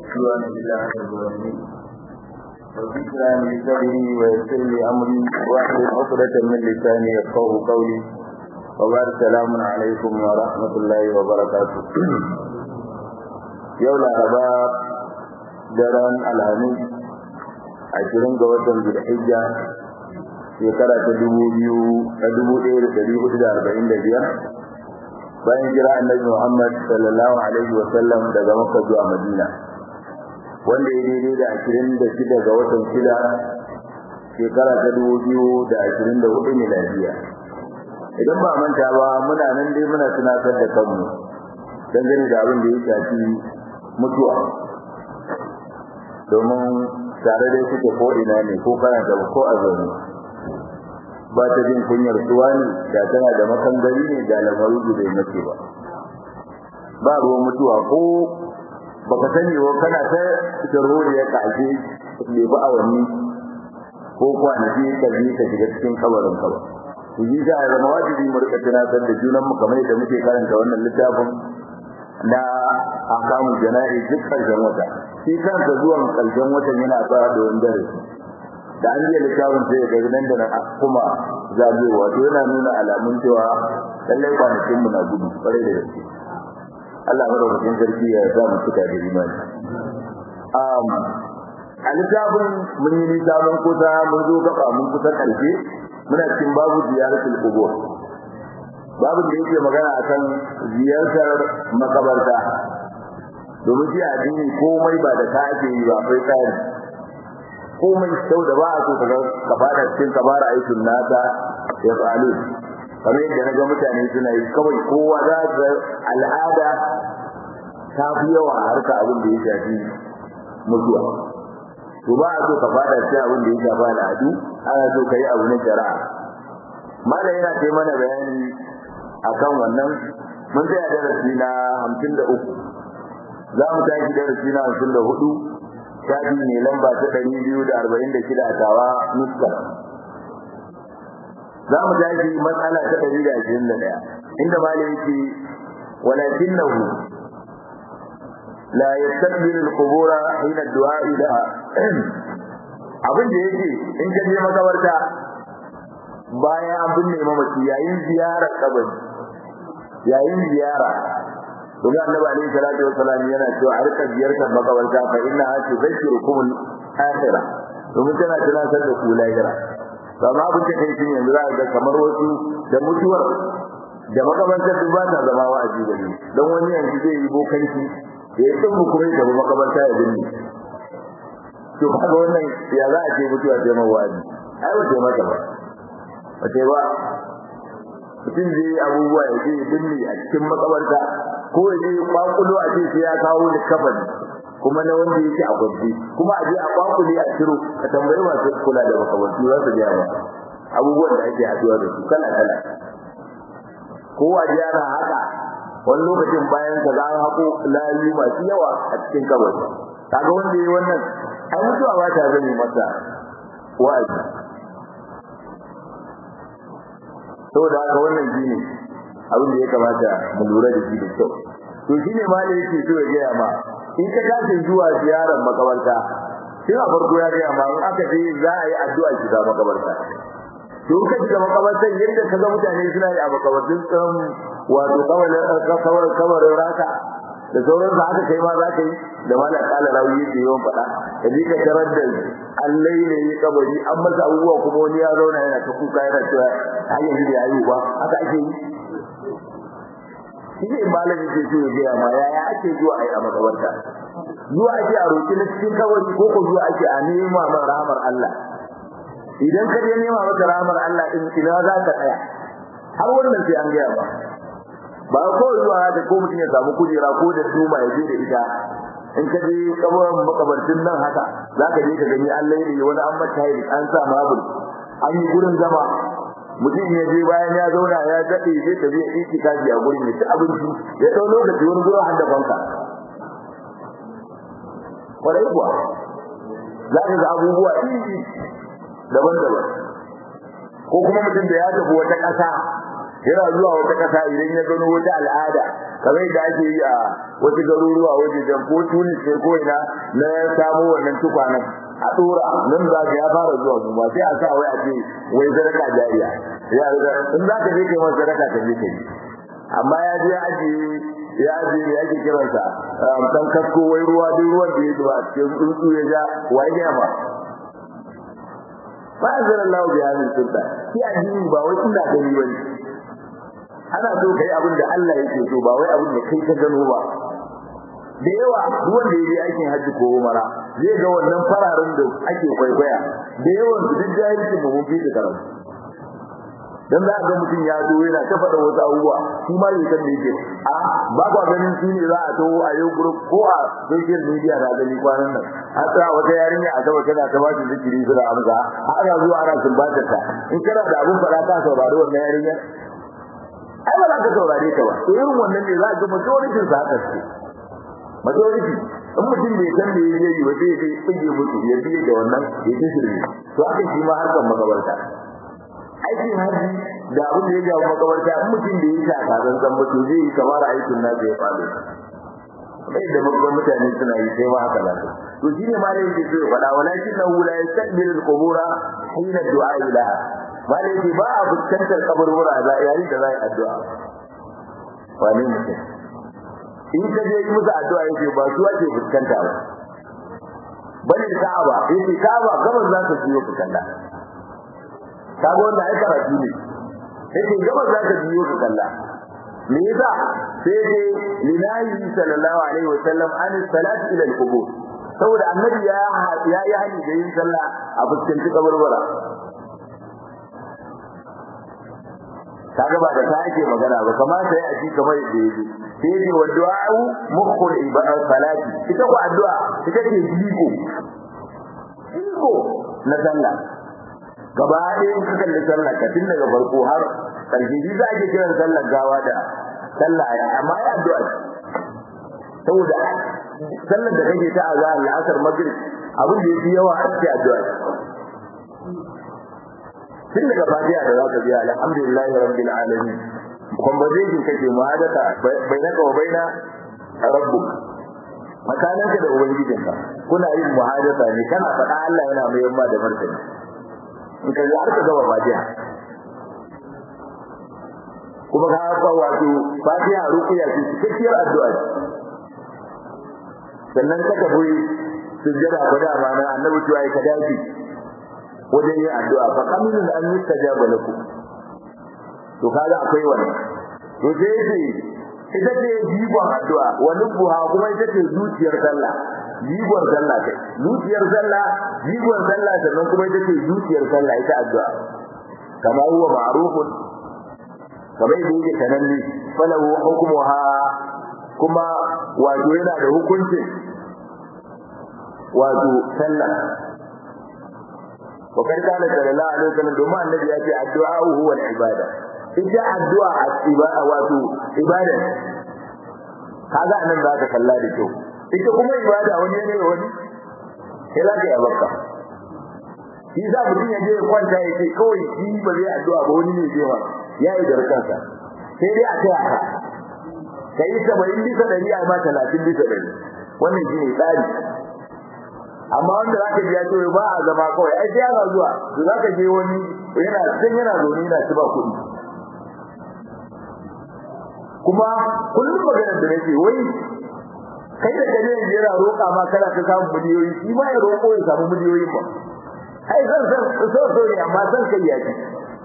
عدوان إلا على الظالمين وذكرى من صدري ويسر لي أمري واحلل عقدة من لساني يفقه قولي وبعد السلام عليكم ورحمة الله وبركاته يوم الأربعاء daren alhamis ashirin ga watan zulhijja shekara ta dubu biyu ta dubu ɗaya da ɗari hudu da arba'in da biyar bayan jira annabi muhammad sallallahu alaihi wa sallam daga makka zuwa madina wanda ya daidai da ashirin da shida ga watan shida shekara ta dubu biyu da ashirin da hudu miladiya idan ba manta ba muna nan dai muna tunatar da kanmu dangane da abin da ya shafi mutuwa domin tare dai suke ko ina ne ko kana da ko a zaune ba ta jin kunyar suwa ne da tana da makangari ne da lamaru da bai mace ba ba ruwan mutuwa ko baka sani wa kana ta jarori ya kaje ne ba awanni ko kwanaki ka ji ka shiga cikin kabarin ka ba to yi za a zama wajibi mu rika tunatar da junan mu kamar yadda muke karanta wannan littafin na akamu jana'i duk karshen wata shi kansa zuwan karshen watan yana tsara da wani darasi da an yi littafin sai ga nan da nan kuma zagewa to yana nuna alamun cewa lallai kwanakin mu na gudu kwarai da gaske Allah madaukakin sarki ya sa mu cika da imani um a littafin mun yi nisa mun kusa mun zo gaba mun kusa karshe muna cikin babu ziyaratul qubur babu da yake magana akan ziyartar makabarta domin shi addini komai ba da ka ake yi ba akwai tsari komai sau da ba a so kaga ka fada cikin kabara aikin nata ya tsalu kamar yadda na ga mutane suna yi kawai kowa za ga al'ada ta fi yawa a harka abin da ya shafi mutuwa to ba a so ka fada cikin abin da ya shafi al'adu ana so ka yi abu na shari'a malam yana kai mana bayani akan wannan mun tsaya darasi na hamsin da uku za mu tashi darasi na hamsin da hudu shafi ne lamba ta ɗari biyu da arba'in da shida a tawa nuska za mu tashi matsala ta ɗari da ashirin da ɗaya inda malam yake walakin nahu la yastaqbil al-qubura hina ad-du'a ilaha abin da yake in ka je makabarta bayan an binne mamaci yayin ziyarar kabari yayin ziyara kuma annabi alaihi salatu wassalam yana cewa a rika ziyartar makabarta fa inna ha tudhkirukum al-akhirah domin tana tunatar da ku lahira amma abin da kai shine yanzu za ga kamar wasu da mutuwar da makabartar duk ba ta zama wa'azi gare dan wani yanzu zai yi bokanci ya yi tsubu kuma ya tafi makabarta ya binne to kaga wannan ya za a ce mutuwa ce mawazi ai wace mata ba wace ba mutum zai yi abubuwa ya je binne a cikin makabarta ko ya je kwakulo a ce sai ya kawo da kafan kuma na wanda yake a gwaji kuma a je a kwakule a ciro ka tambayi masu kula da makabartu za su gaya ba abubuwan da ake haɗuwa da su kala kala ko a je ana haka wani lokacin bayan ka za a haƙo layu masu yawa a cikin kabari kaga wanda ya yi wannan ai mutuwa ba ta zame masa wa'azi saboda haka wannan shine abin da ya kamata mu lura da shi da kyau to shine ma da yake so ya gaya ma in ka tashi zuwa ziyarar makabarta sai a farko ya gaya ma in aka je za a yi addu'a shiga makabarta to ka shiga makabarta yadda ka ga mutane suna yi a makabartun tsan wato kawar kawar raka da sauran da haka kai ma za ka yi da malam kala rawi yake yawan faɗa ka ji ka tarar da allai ne ya kabari an masa abubuwa kuma wani ya zauna yana ta kuka yana cewa har yanzu da yayi ba haka ake yi shi ne malami ke so ya gaya ma yaya ake zuwa a yi a makabarta zuwa ake a roƙi na cikin kabari ko ko zuwa ake a nema ma rahamar Allah idan ka je nema maka rahamar Allah din ina za ka tsaya har wannan sai an gaya ba ba ko zuwa da ko mutum ya samu kujera ko da tuma ya je da ita in ka je kabarin makabartin nan haka za ka je ka gani Allah ne wani an mata yi an sa mabul an yi gurin zama mutum ya je bayan ya zauna ya daɗe zai ta zai yi kaji a gurin ya ci abinci ya ɗau lokaci wani zuwa handa banka kwarai kuwa za ka ga abubuwa iri daban-daban ko kuma mutum da ya tafi wata ƙasa yana zuwa wata kasa idan ya gano wata al'ada kamar da ake yi a wasu garuruwa wajejen ko tunis ne ko ina na samo wannan tukwanen a dora nan za ka ya fara zuwa su ba sai a sa wai a ce wai sadaka jariya ya in za ka je kai masa sadaka ka je kai amma ya je aji ya je ya ke kiransa dan kasko wai ruwa duk ruwan da ya zuba a cikin tsuntsu ya ja wai ne ba ba zan Allah bi hadin sulta shi addini ba wai ina gani bane ana so kai abin da Allah yake so ba wai abin da kai ka gano ba da yawa duk wanda yayi aikin haji ko umara zai ga wannan fararen da ake kwaikwaya da yawan su duk jahilci mu mun fi da karatu dan za ga mutum ya zo yana ta faɗa wasu abubuwa shi ma bai san da yake a ba kwa ganin shi ne za a taho a yau group ko a social media da gani kwanan nan a tsaya wata yarinya a gaba tana ta ba shi zikiri suna amsa ana zuwa ana sumbatar ta in kana da abun faɗa ka saurari wannan yarinya ai ba za ka saurare ta ba to irin wannan ne za ka ga majority sa haka ce majority in mutum bai san da yayi yi ba sai ya tsige musu ya biye da wannan ya ji shirme to haka shi ma harkar makabarta aikin haji da abin da ya jawo makabarta in mutum da ya shaka zan san mutu zai yi kamar aikin na ya faɗo bai da babban mutane suna yi sai ma haka nan to shi ne ma da yake so ya faɗa walakin na wula ya sabbil al-qubura hina du'a ilaha ma da yake ba a fuskantar kaburbura da yayin da za a yi addu'a wani mutum in ka je yi musu addu'a yake ba su ake fuskanta ba bane ka'aba yake ka'aba gaban za ka ciyo ka kalla kaga wannan ai karatu ne yake gaban za ka ciyo ka kalla me yasa sai dai linahi sallallahu alaihi wasallam an salat ila al-qubur saboda annabi ya ya yi hani da yin sallah a fuskanci kaburbura kaga ba da ta ake magana ba kamata ya aji kamar yadda yake sai ne wa du'a'u mukhul ibada salati ita ko addu'a ita ce jiko jiko na sallah gaba ɗaya in ka kalli sallah ka tun daga farko har ƙarshe shi za a ke kiran sallar gawa da sallah ya amma ya addu'a saboda sallar da kake ta azhar la'asar maghrib abin da yafi yawa a cikin addu'a tun daga fatiha da zaka biya alhamdulillahi rabbil alamin conversation kake muhadatha bainaka wa baina rabbuk makaninka da ubangijinka kuna yin muhadatha ne kana faɗa Allah yana mai yamma da martani in ka har ka gaba fatiha kuma ka ga wato fatiha ruqiya ce cikakkiyar addu'a sannan ka tafi sujjada ko da mana annabi cewa ka dace wajen yin addu'a fa kamilun an yustajaba lakum to kaga akwai wannan to sai ce ita ce jigon addu'a wa nubuha kuma ita ce zuciyar sallah jigon sallah kai zuciyar sallah jigon sallah sannan kuma ita ce zuciyar sallah ita addu'a kama huwa ma'rufun kamar yadda yake sananne falahu hukmuha kuma wato yana da hukuncin wato sallah wa kai kana sallallahu alaihi wasallam domin annabi ya ce addu'a huwa al-ibada ita addu'a a ibada wato ibada kaga nan za ka kalla da kyau ita kuma ibada wani ne wani sai za ka yi bakka shi za mutum ya je kwanta ya ce kawai shi ba zai addu'a ba wani ne zai wa ya yi darkansa sai dai a taya ka ka yi saba'in bisa ɗari a ma talatin bisa ɗari wannan shi ne tsari amma wanda za ka biya cewa ba a zama kawai ai sai yana zuwa to za ka je wani yana can yana zaune yana ci ba kuɗi kuma kullum maganar da nake wai kai da kaje yanzu yana roƙa ma kana ta samun miliyoyi shi ma ya roƙo ya samu miliyoyin ba ai zan san so so ne amma san kai ya ci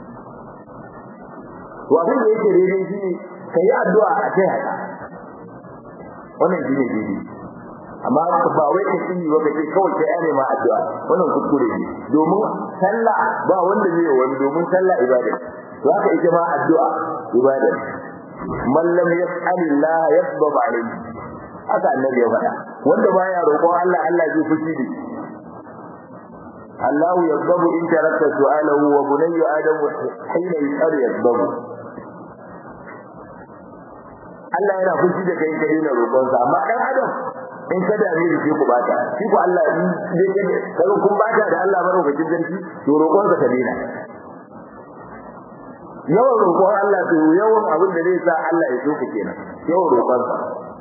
to abin da yake daidai shi ne ka yi addu'a a kai haka wannan shi ne daidai amma ba wai ka tsini ba kace kawai kai ane ma addu'a wannan kuskure ne domin sallah ba wanda zai wani domin sallah ibada to haka ita ma addu'a ibada man lam yas'alillah yasbab alayhi haka annabi ya faɗa wanda baya roƙon Allah Allah zai fushi da shi Allah yasbabu in tarakta su'alahu wa bunayyu adam hina yas'al yasbabu Allah yana fushi da kai kai na roƙon sa amma dan adam in ka dame da shi ku bata shi ku Allah in dai kai kun bata da Allah madaukakin sarki to roƙon sa ka dena yawan roƙon Allah to yawan abin da zai sa Allah ya soka kenan yawan roƙon sa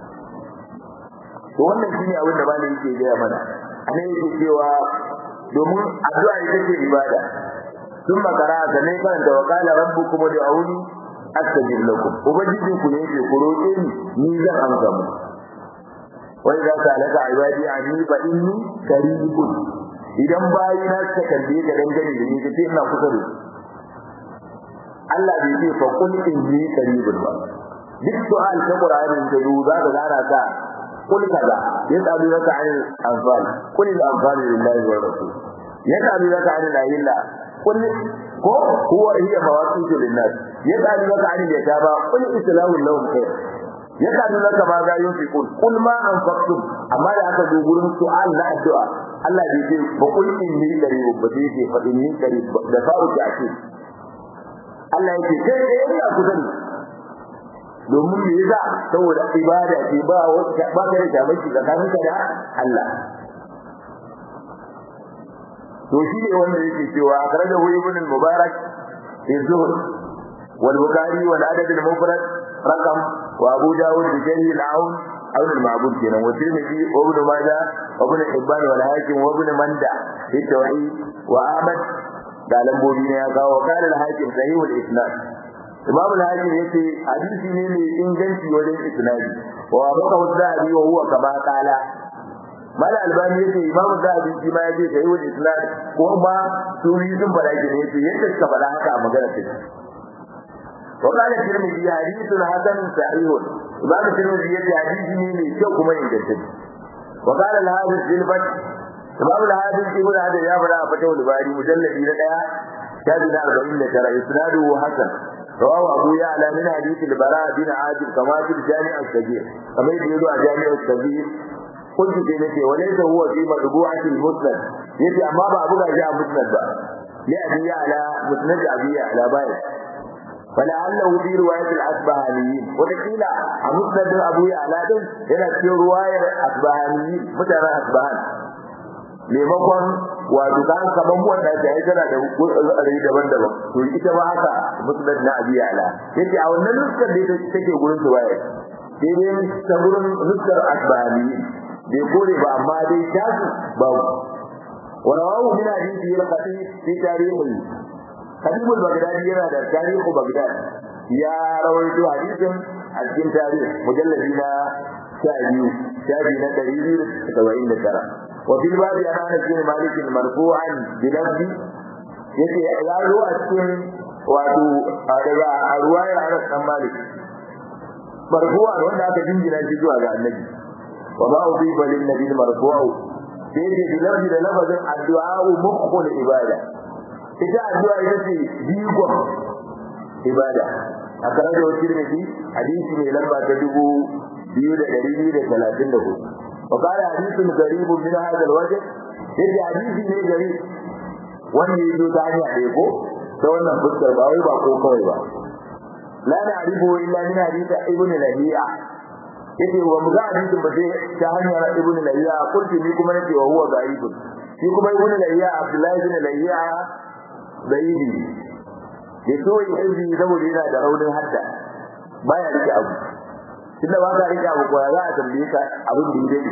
to wannan shine abin da malami yake gaya mana anan yake cewa domin addu'a ita ce ibada sun makara da ne karanta wa qala rabbukum ud'uni astajib lakum ubangijin ku ne yake ku roƙe ni ni zan amsa mu wa idza sa'alaka ibadi anni fa inni qaribun idan bayi na suka kalle ka dangane da ni kace ina kusa da Allah bai ce fa kun inni qaribun ba duk su'al ta Qur'ani da duba da zara ka kul kaza yas'alunaka 'anil anfal qul al anfal lillahi wa rasul yas'alunaka 'anil ahilla qul ko huwa hiya mawaqitu lin-nas yas'alunaka 'anil yatama qul islahu lahum khair yas'alunaka ma za yunfiqun qul ma anfaqtum amma da aka zo gurin su'al na addu'a Allah bai ce fa qul inni qarib ba sai ce fa inni qarib da fa'u ta ce Allah yake kai da ina kusa domin me yasa saboda ibada ce ba wata ba ka da shamaki tsakanin ka da Allah to shi ne wanda yake cewa akhrajahu ibn al-mubarak fi zuhd wal bukhari wal adad al-mufrad raqam wa abu dawud bi jari al-aun aun al-ma'bud kenan wa tirmidhi wa ibn majah wa ibn hibban wal hakim wa ibn manda fi tawhid wa ahmad da lambobi ne ya kawo kana al-hakim sahih al-isnad imam al-hakim yace hadisi ne mai inganci wajen isnadi wa baka wadda wa huwa kama qala mala albani yace imam zahabi shi ma yace sai wani islam ko ba suri sun fara ki ne yace yadda suka fara haka a magana take to kana tirmidhi hadithun hasan sahih imam tirmidhi yace hadisi ne mai kyau kuma ingantacce wa qala al-hadith bil fath imam al-hadith ibn hada ya fara a fatawul bari mujalladi na daya shafi na 49 isnaduhu hasan رواه أبو يعلى من حديث البراء بن عازب كما في الجامع الكبير كما يقول الجامع الكبير قلت في نفسي وليس هو في مطبوعة المسند يتي أما أبو جاء مسند بقى لأبي على مسند أبي على بايت فلعله في رواية الأسبهانيين وتقيل مسند أبو على دم هنا في رواية الأسبهانيين متى أسبهان maimakon wato kan kaman wanda ta yi tana da rai daban-daban to ita ba haka musnad na abi ala yace a wannan nuskar da take gurin su waye sai dai ta gurin nuskar asbani bai kore ba amma dai tasu babu ورواه من حديث الخطيب في تاريخه خطيب البغدادي yana da tarihu Baghdad ya rawaito hadisin a cikin tarihi mujalladi na 12 shafi na 279 وفي الباب عن انس بن مالك مرفوعا بلفظ yace ya zo a cikin wato daga ruwayar Anas dan Malik marfu'a wanda aka jingina shi zuwa ga Annabi wa ma udiba lin nabi marfu'u sai ce bilafi da lafazin addu'a mukhul ibada ita addu'a ita ce bigon ibada a kare da wakil ne hadisi mai lamba ta dubu biyu da ɗari biyu da talatin da hudu وقال حديث غريب من هذا الوجه yadda hadisi ne gari wanda ya zo ta hanya ɗaya ko ta wannan fuskar ba wai ba ko kawai ba la na arifu illa min hadisi ibn lahiya yace wa mu ga hadisin ba sai ta hanyar ibn lahiya kulti ni kuma nace wa huwa gharibun shi kuma ibn lahiya abdullahi ibn lahiya zaidi ya so yi aiki saboda yana da raunin hadda baya rike abu tunda ba ka rike abu ko za a tambaye ka abin da yake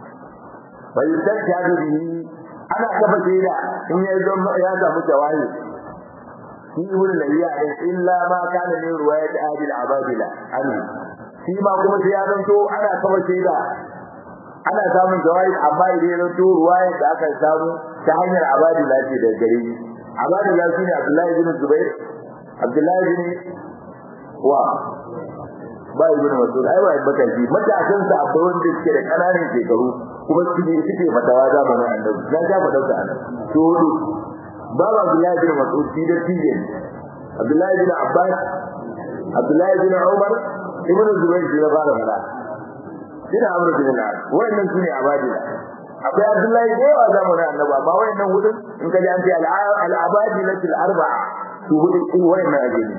bai san ta da bihi ana kafa shaida in ya zo ya samu jawahi shi ibn lahiya illa ma kana min riwayat ahli al-abadila anhu shi ma kuma sai ya zanto ana kafa shaida ana samun jawahi amma idan ya zanto riwayat da aka samu ta hanyar abadila ce da gare abadila shine abdullahi bin zubair abdullahi bin wa ba ibn mas'ud ai ba baka ji matasan sa akwai wanda suke da kananan shekaru kuma suke suke fatawa zamanin annabi na ga fadar da annabi to hudu baba abdullahi bin mas'ud shi da tije abdullahi bin abbas abdullahi bin umar ibn zubair shi da fara fara shi da amr bin al-as wayannan sune abadila akwai abdullahi da yawa zamanin annabi amma wayannan hudun in ka ji an ce al-abadilatul arba'a su hudu wayannan ajini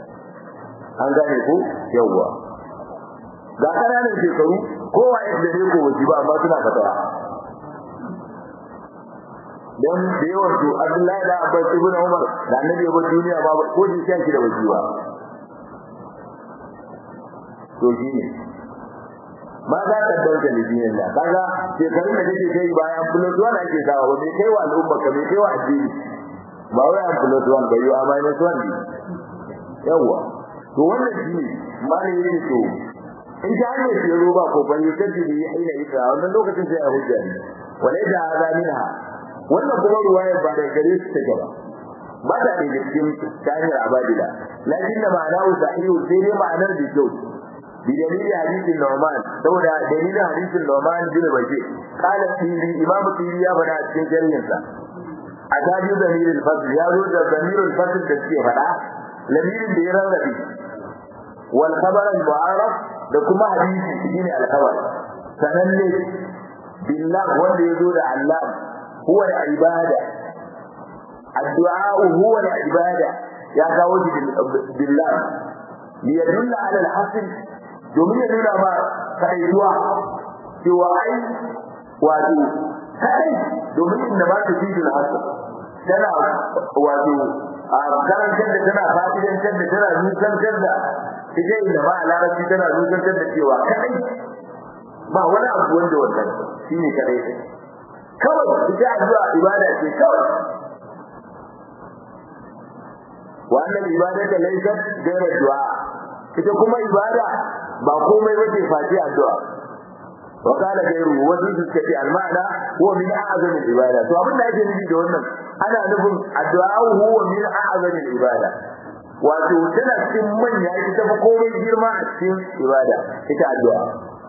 an gane ko yawwa ga kananan shekaru kowa ya da ne ko waje ba amma suna fatawa dan da yawan su Abdullahi da Abbas ibn Umar da Annabi ya bar duniya ba ko ji sai shi da wajiba to shi ne ma za ka dauka lidinin da kaga shekarun da kake kai bayan plus one ake sawa ba mai kai wa al'umma ka mai kai wa addini ba wai an plus one ba yau a minus one ne yawa to wannan shi ne malai yake to in ta hanyar tsero ba ko ban yi kaji da aina ita wannan lokacin sai a hujja ne walai da hada minha wannan kuma ruwayar ba da gare su take ba ba ta da cikin tahir abadila lakin da ma'ana sahihu sai dai ma'anar da kyau bi dalilin hadisin Nu'man saboda dalilin hadisin Nu'man bin Bashir qala tiri imam tiri ya fada a cikin sharhin sa azabi damirul fasl ya zo da damirul fasl da ke fada lamirin da ya rarrabe wal khabar al mu'araf da kuma hadisi shine al khabar sananne billah wanda ya zo da Allah huwa al ibada addu'a huwa al ibada ya kawo shi billah liyadulla ala al hasl domin ya nuna ma kaɗaituwa cewa ai wato kaɗai domin inda ba ta fidin hasa tana wato a karantar da tana fa'idantar da tana nusantar da ita inda ba a larabci tana nusantar da cewa kaɗai ba wani abu wanda wannan shi ne kaɗai kawai ita addu'a ibada ce kawai wannan ibadata laysat ghayra du'a ita kuma ibada ba komai bace face addu'a wa kana gairu wasu suka ce almana huwa min a'zami ibada to abin da ake nufi da wannan ana nufin addu'a huwa min a'zami ibada wato tana cikin manya ita ba komai girma a cikin ibada ita addu'a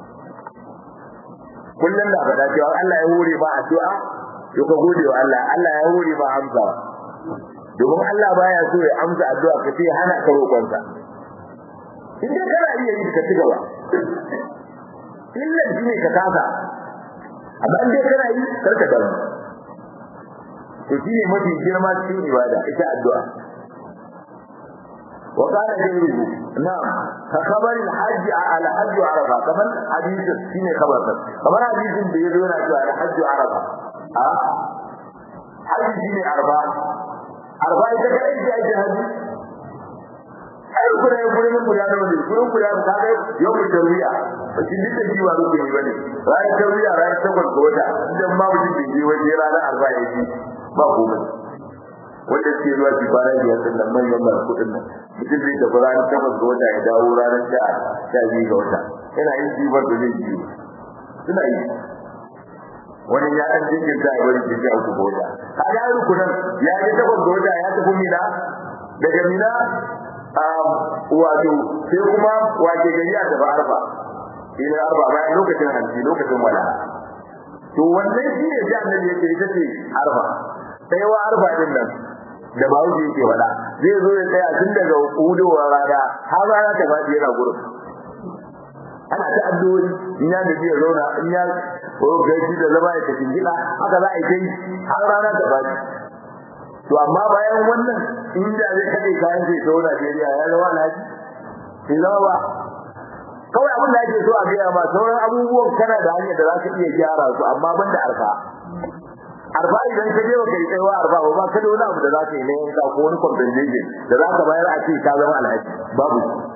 kullum da faɗa cewa Allah ya hore ba addu'a to ka gode wa Allah Allah ya hore ba amsa domin Allah baya so ya amsa addu'a ka ce hana ka roƙonsa in dai kana iya yi ka ci gaba illa shi ne ka kasa amma in dai kana yi kar ka damu to shi ne mafi girma cikin ibada ita addu'a wa kana gairu na'am ka kabar al-hajj ala hajj arafa kaman hadisin shine kabar kamar hadisin da yazo yana cewa al-hajj arafa a hajji shine arba arba ita kai da ake hajji ai kuna yin gurin guda da wani gurin guda da ka ga yau mu tarwiya shi duk da jiwa ruku ne bane ranar tarwiya ranar takwas ga wata idan ma mutum bai je waje ranar arba ya ji ba komai wanda suke zuwa su fara biyar din nan manyan masu kuɗin nan mutum zai tafi ranar takwas ga wata ya dawo ranar sha sha biyu ga wata yana yin jibar da zai jiyo suna yi wani ya ɗan jinkirta ya bari ke sha uku ga wata ka ga rukunan ya je takwas ga wata ya tafi mina daga mina wato sai kuma wace gari a tafi arfa ina arfa bayan lokacin hanci lokacin wala to wannan shi ne sai annabi yake ita ce arfa sai wa arfa din nan da ba wuce yake wala zai zo ya tsaya tun daga hudowar rana har rana ta faɗi yana gurin ana ta addu'o'i in ya gaji ya zauna in ya gaji da zama ya tafi gida haka za a yi kai har rana ta faɗi to amma bayan wannan inda zai kade kayan sai to Najeriya ya zama lafi sai zama ba kawai abin da ake so a gaya ma sauran abubuwan kana da hanyar da za ka iya gyara su amma ban da arfa arfa idan ka je baka yi tsayawa arfa ba ba ka da wani abu da za ka yi na yanka ko wani compensation da za ka bayar a ce ka zama alhaji babu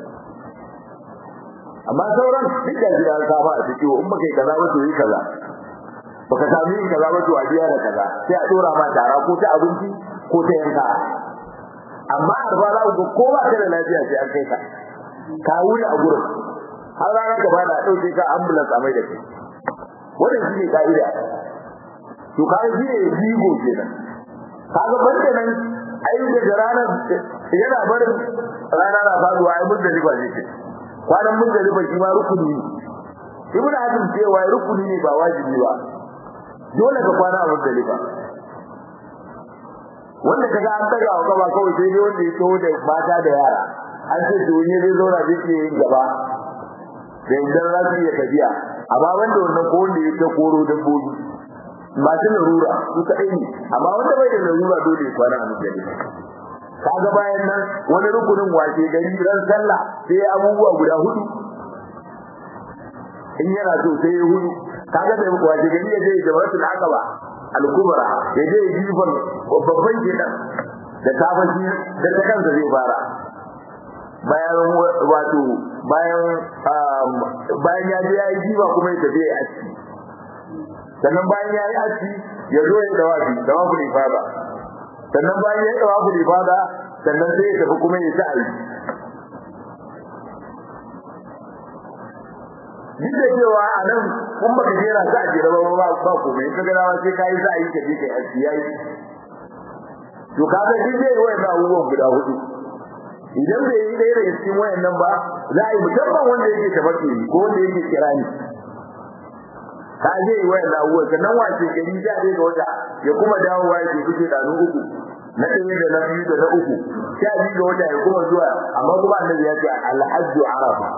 amma sauran duk da jira ka ba a ciki in baka yi kaza ba to yi kaza baka sami yin kaza ba to a biya da kaza sai a dora ma tara ko ta abinci ko ta yanka amma arba za ku ko ba ka da lafiya sai an kai ka ka wuri a gurin har ranar ka bada dauke ka ambulance a mai da kai wannan shi ne ka'ida to ka shi ne jigo kenan kaga banda nan ai da ranar yana barin rana na faduwa ai mun da riba ne ke kwanan mun da riba shi ma rukuni ne ibnu hazm cewa rukuni ne ba wajibi ba dole ka kwana a muzdalifa wanda kaga an daga wa gaba kawai sai dai wanda ya taho da mata da yara an ce to ne zai zauna zai iya yin gaba da idan za su iya tafiya amma wanda wannan ko wanda ya ta koro dabbobi masu larura su kaɗai ne amma wanda bai da larura dole ya kwana a muzdalifa kaga bayan nan wani rukunin wace gari ran sallah sai abubuwa guda hudu in yana so sai ya hudu kaga da wace gari ya je jama'atul aqaba al-kubra ya je jifan babban gidan da kafashi da ta kansa zai fara bayan wato bayan bayan ya je ya yi jifa kuma ya tafi ya aski sannan bayan ya yi aski ya zo ya dawafi dawafi ifada sannan bayan ya yi dawafi ifada sannan sai ya tafi kuma ya sa'ayi duk da cewa a nan kun baka jera sa a jera ba ba ba komai ka gana sai ka yi sa'ayi ka je ka yi aski yayi to kaga duk zai yi wa'annan abubuwan guda hudu idan bai yi ɗaya daga cikin wayannan ba za a yi musamman wanda yake tabbaki ko wanda yake kirani ka je yi wayannan abubuwan sannan wace gari ja ɗaya ga wata ya kuma dawowa ya ke kuce ɗanu uku na ɗaya da na biyu da na uku sha biyu ga wata ya kuma zuwa amma kuma annabi ya ce alhajju arafa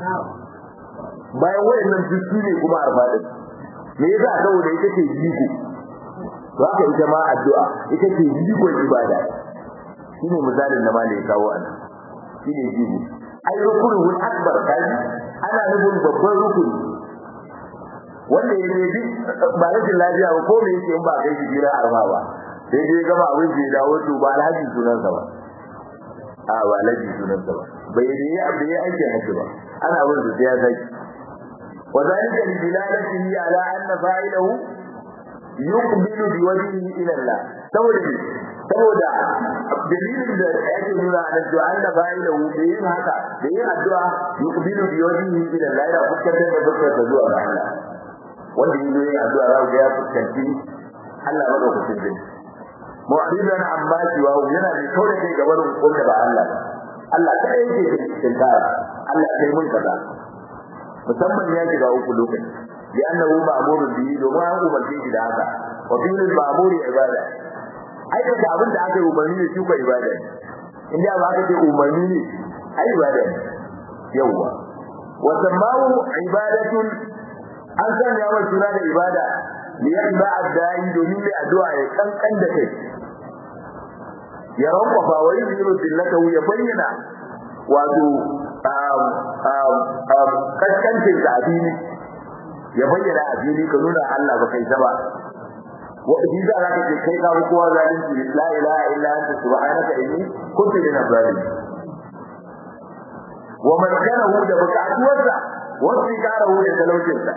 bayan wayannan duk su ne kuma arfa ɗin me yasa saboda ita ce jiko to haka ita ma addu'a ita ce jikon ibada shine misalin da malai kawo a nan shine jibi ai rukunul akbar kai ana nufin babban rukuni wanda ya ne duk ba rashin lafiya ba ko me yake in ba kai shi jira arma ba sai dai gama abin da ya dawo to ba alhaji sunan sa ba a ba alhaji sunan sa ba bai da ya bai aiki haji ba ana abin da sai ya saki wa zalika li dilalatihi ala anna fa'ilahu yuqbilu bi wajhihi ila Allah saboda saboda dalilin da yake nuna a nan cewa Allah bai da wuce yin haka da yin addu'a yuqbilu bi wajhihi ila Allah ya fuskantar da fuskar ta zuwa ga Allah wanda yin yin addu'a za ga ya fuskanci Allah madaukakin zai mu'ridan amma cewa yana da kawai kai gaban wanda ba Allah ba Allah ta yake cikin tara Allah kai mun kaza musamman ya shiga uku lokaci لأنه مأمور به وما هو ملكي da haka وفي المأمور عبادة aikata abin da aka yi umarni ne shuka ibada inda ba aka ce umarni ne ai ibada ne yawwa wa samawu ibadatun an sanya wa suna da ibada li yadda addai domin mai addu'a ya kankan da kai ya rankwafa wa yuzilu billatahu ya bayyana wato kaskancin da abini ya bayyana abini ka nuna Allah ba kai ba وإذا ذاك كي كان قوة ذلك لا إله إلا أنت سبحانك إني كنت من الظالمين ومن كان هو ده بكعت وزع واستكاره لتلوجنسا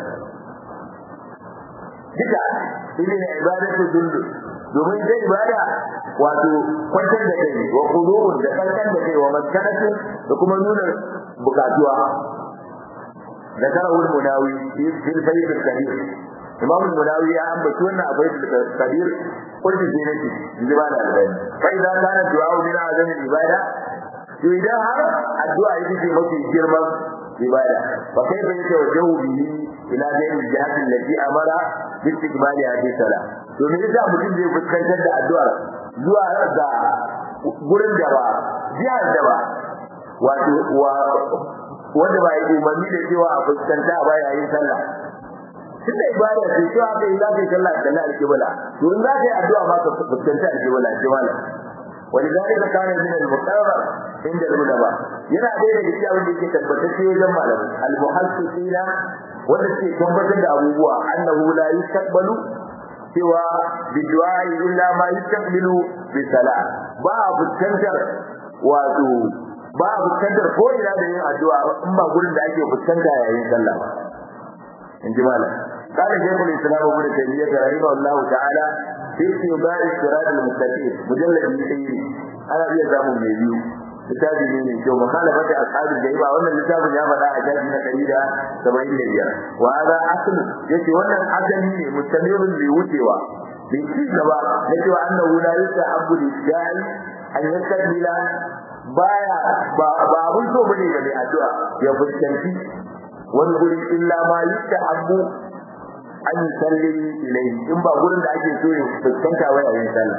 duka ilin ibadatu dullu domin ita ibada wato kwantar da kai wa qulubun da kankan da kai wa maskanatu da kuma nuna bukatuwa da karawul munawi fil bayt al-kabir imam al-munawi ya ambaci wannan abai da kabir kullu zinati jiba da albani fa idan kana du'a min azam ibada to idan har addu'a ita ce mafi girman ibada fa kai bai ta wajahu bihi ila ghairi jihati allati amara bi istiqbali hadhihi salat to me yasa mutum zai fuskantar da addu'a zuwa ga gurin da ba jihar da ba wato wanda ba yi umarni da cewa a fuskanta ba yayin sallah tun da ibada ce cewa aka yi za ka yi sallah da alƙibla to in za ka yi addu'a ma ka fuskanta alƙibla ce malam ولذلك كان من المقرر عند العلماء yana ɗaya daga cikin abin da yake tabbatacce wajen malamai al-muhassisina wanda suke tabbatar da abubuwa annahu la yastaqbalu cewa bi du'a'i illa ma yastaqbilu bi salat ba a fuskantar wato ba a fuskantar ko ina da yin addu'a in ba gurin da ake fuskanta yayin sallah ba in ji malam قال شيخ الاسلام ابن تيميه رحمه الله تعالى في اتباع الصراط المستقيم مجلد يسير انا بيا زامو mai biyu littafi ne mai kyau makhalafati ashabi jaiba wannan littafin ya faɗa a jaji na ɗari da saba'in da biyar wa hada asl yace wannan asali ne mustamirun bai wucewa bai ci gaba na cewa annahu la yusahabu lil an yastabila baya ba ba abun so bane ga mai addu'a ya fuskanci wani guri illa ma yusahabu an yi salli ilai in ba gurin da ake so ya fuskanta wa yayin sallah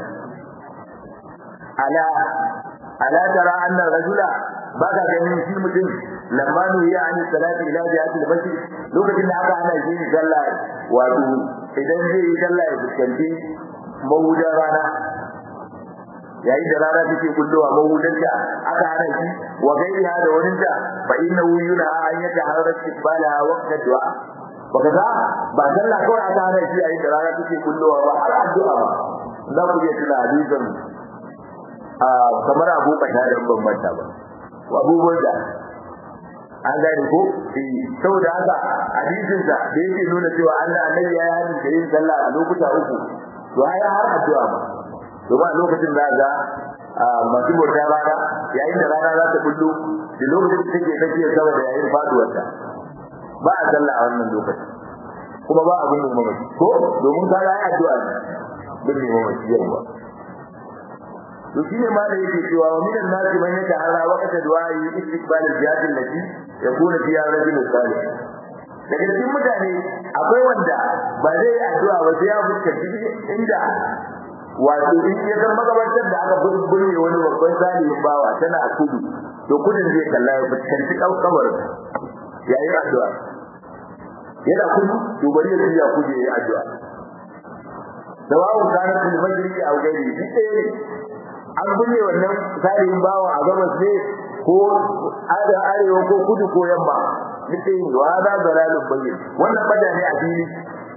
ala ala tara anna rajula ba ka ganin shi mutum lamma nuhiya an salati ila jihati al-masjid lokacin da aka hana shi sallah wato idan zai yi sallah ya fuskanci mahudan rana yayin da rana take kullowa mahudanta aka hana shi wa gairiha da waninta fa innahu yuna an yata harar istibala waqta du'a baka ga ba sallah kawai aka hana shi a yi da rana take kullowa ba har addu'a ba za ku iya tuna hadisin a kamar abu kata da ban manta ba abubuwan da an gane ko saboda haka hadisin da da yake nuna cewa Allah annabi ya yi da yin sallah a lokuta uku to ai har addu'a ba to ba lokacin da ga masu bauta rana yayin da rana za ta bullo da lokacin da take take sama da yayin faduwar ta ba a sallah a wannan lokacin kuma ba abin da mamaci ko domin ka yi addu'a ne bin ne mamaci yawa to shine ma da yake cewa wa minan nasi man yata ala waqta du'a'i istiqbal al-jihad allati yakuna fiha rajul salih daga cikin mutane akwai wanda ba zai yi addu'a ba sai ya fuskanci inda wato in ya san magabatar da aka burne wani babban salihin bawa tana a kudu to kudin zai kalla ya fuskanci kabar ya yi addu'a yana kudu to bari ya tsaya kudu ya yi addu'a sawa'un kana fil majri aw ghairi duk ɗaya ne an binne wannan salihin bawa a gabas ne ko ada arewa ko kudu ko yamma duk ɗaya ne wa za zalalun bayyin wannan bada ne a fili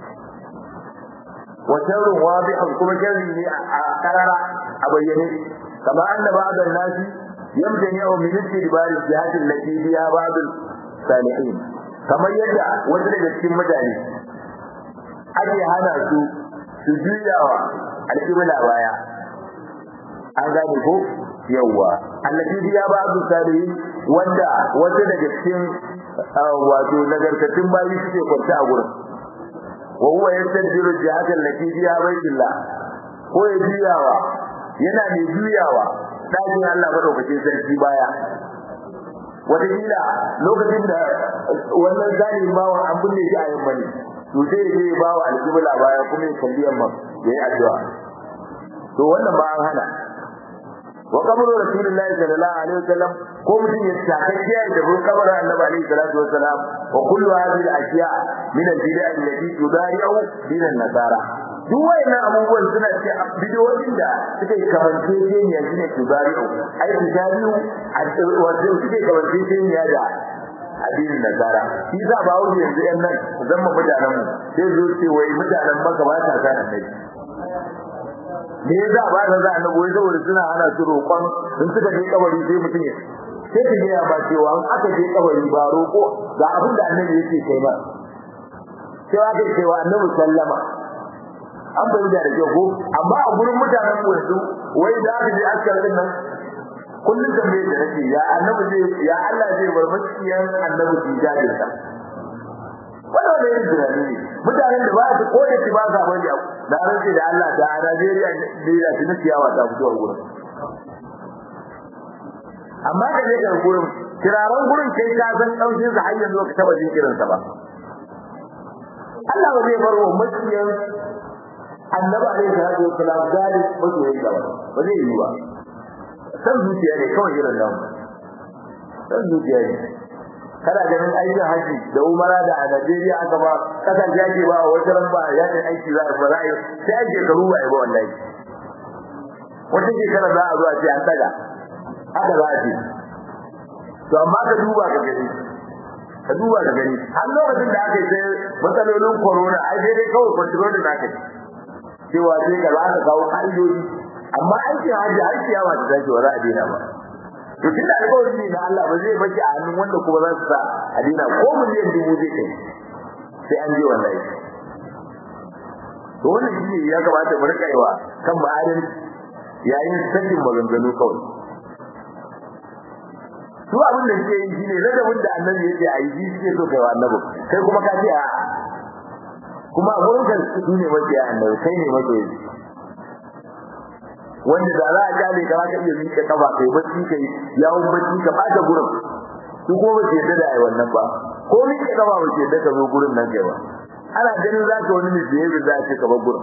وشر واضح كما شر قرر أبينه كما أن بعض الناس يمتنع من استدبار الجهات التي فيها بعض الصالحين كما يدعى وزن cikin mutane ake hana su su juyawa alƙibla baya an gane ko yawwa allati biya ba'du salihin wanda wanda daga cikin wato nagartattun bayi suke kwanta a gurin وهو يستدبر الجهات التي فيها بيت الله ko ya juyawa yana mai juyawa dakin Allah madaukakin sarki baya wataƙila lokacin da wannan zalimin bawan an binne shi a yamma ne to sai ya je ya bawa alƙibla baya kuma ya kalli yamma ya yi addu'a to wannan ba an hana wa kabru rasulullahi sallallahu alaihi wasallam ko mutum ya takakkiya da bin kabarin annabi alaihi salatu wasalam wa kullu hadhihi al-ashya min al-bid'a allati tudari'u din an-nasara duk wayannan abubuwan suna ce bidiyoyin da suke kamance ne shine tudari'u ai tudari'u wato suke kamance ne da addinin nasara shi za ba wuce yanzu yan nan zan mu mutanen mu sai zo ce wai mutanen maka ba ta sa annabi me yasa ba ta za annabi wai saboda suna hana su roƙon in suka je kabari sai mutum ya sai ka gaya ba cewa in aka je kabari ba roƙo ga abin da annabi yake kai ba sai aka ce wa annabi sallama an bai da da ko amma a gurin mutanen mu yanzu wai da aka je askar din nan kullum da mai da nake ya annabi zai ya Allah zai bar maciyan annabi su jajin sa wannan ne yin tunani ne mutanen da ba su ko da ci ba sa bari abu da rance da Allah da Najeriya ne da su ciyawa ta fito a gurin amma da ne ga gurin kiraran gurin kai ka san daushin sa har yanzu ka taba jin kiransa ba Allah ba zai bar wa maciyan annabi alaihi salatu wassalam gali masoyin gaba ba zai yi ba san zuciya ne kawai irin nan san zuciya ne kana ganin aikin haji da umara da a Najeriya aka ba kasan jaji ba wata ran ba ya ce aiki za a ba za a yi sai ake karu ba ba wallahi wata shekara za a zo a ce an daga haka za a ce to amma ka duba ka gani ka duba ka gani har lokacin da aka yi sai matsalolin corona ai sai dai kawai control da aka yi cewa sai ka za ka kawo ƙa'idoji amma aikin hajji har ciyawa ta tashi ba za a daina ba to tunda alƙawari ne na Allah ba zai baki a hannun wanda kuma za su sa a daina ko miliyan dubu zai kai sai an je wallahi to wannan shi ne ya kamata mu rika yawa kan ma'adin yayin sakin maganganu kawai su abin da suke yi shine ladabin da annabi yake a yi suke so kai wa annabi kai kuma ka ce a kuma a gurin kan su ne mabiya annabi kai ne mabiya wanda da za a jale ka ka iya miƙa kafa kai bacci kai yawon bacci ka bata gurin su ko ba ce da ai wannan ba ko miƙa kafa ba ce da ka zo gurin nan kai ba ana ganin za ka wani misbehavior za a ce ka bar gurin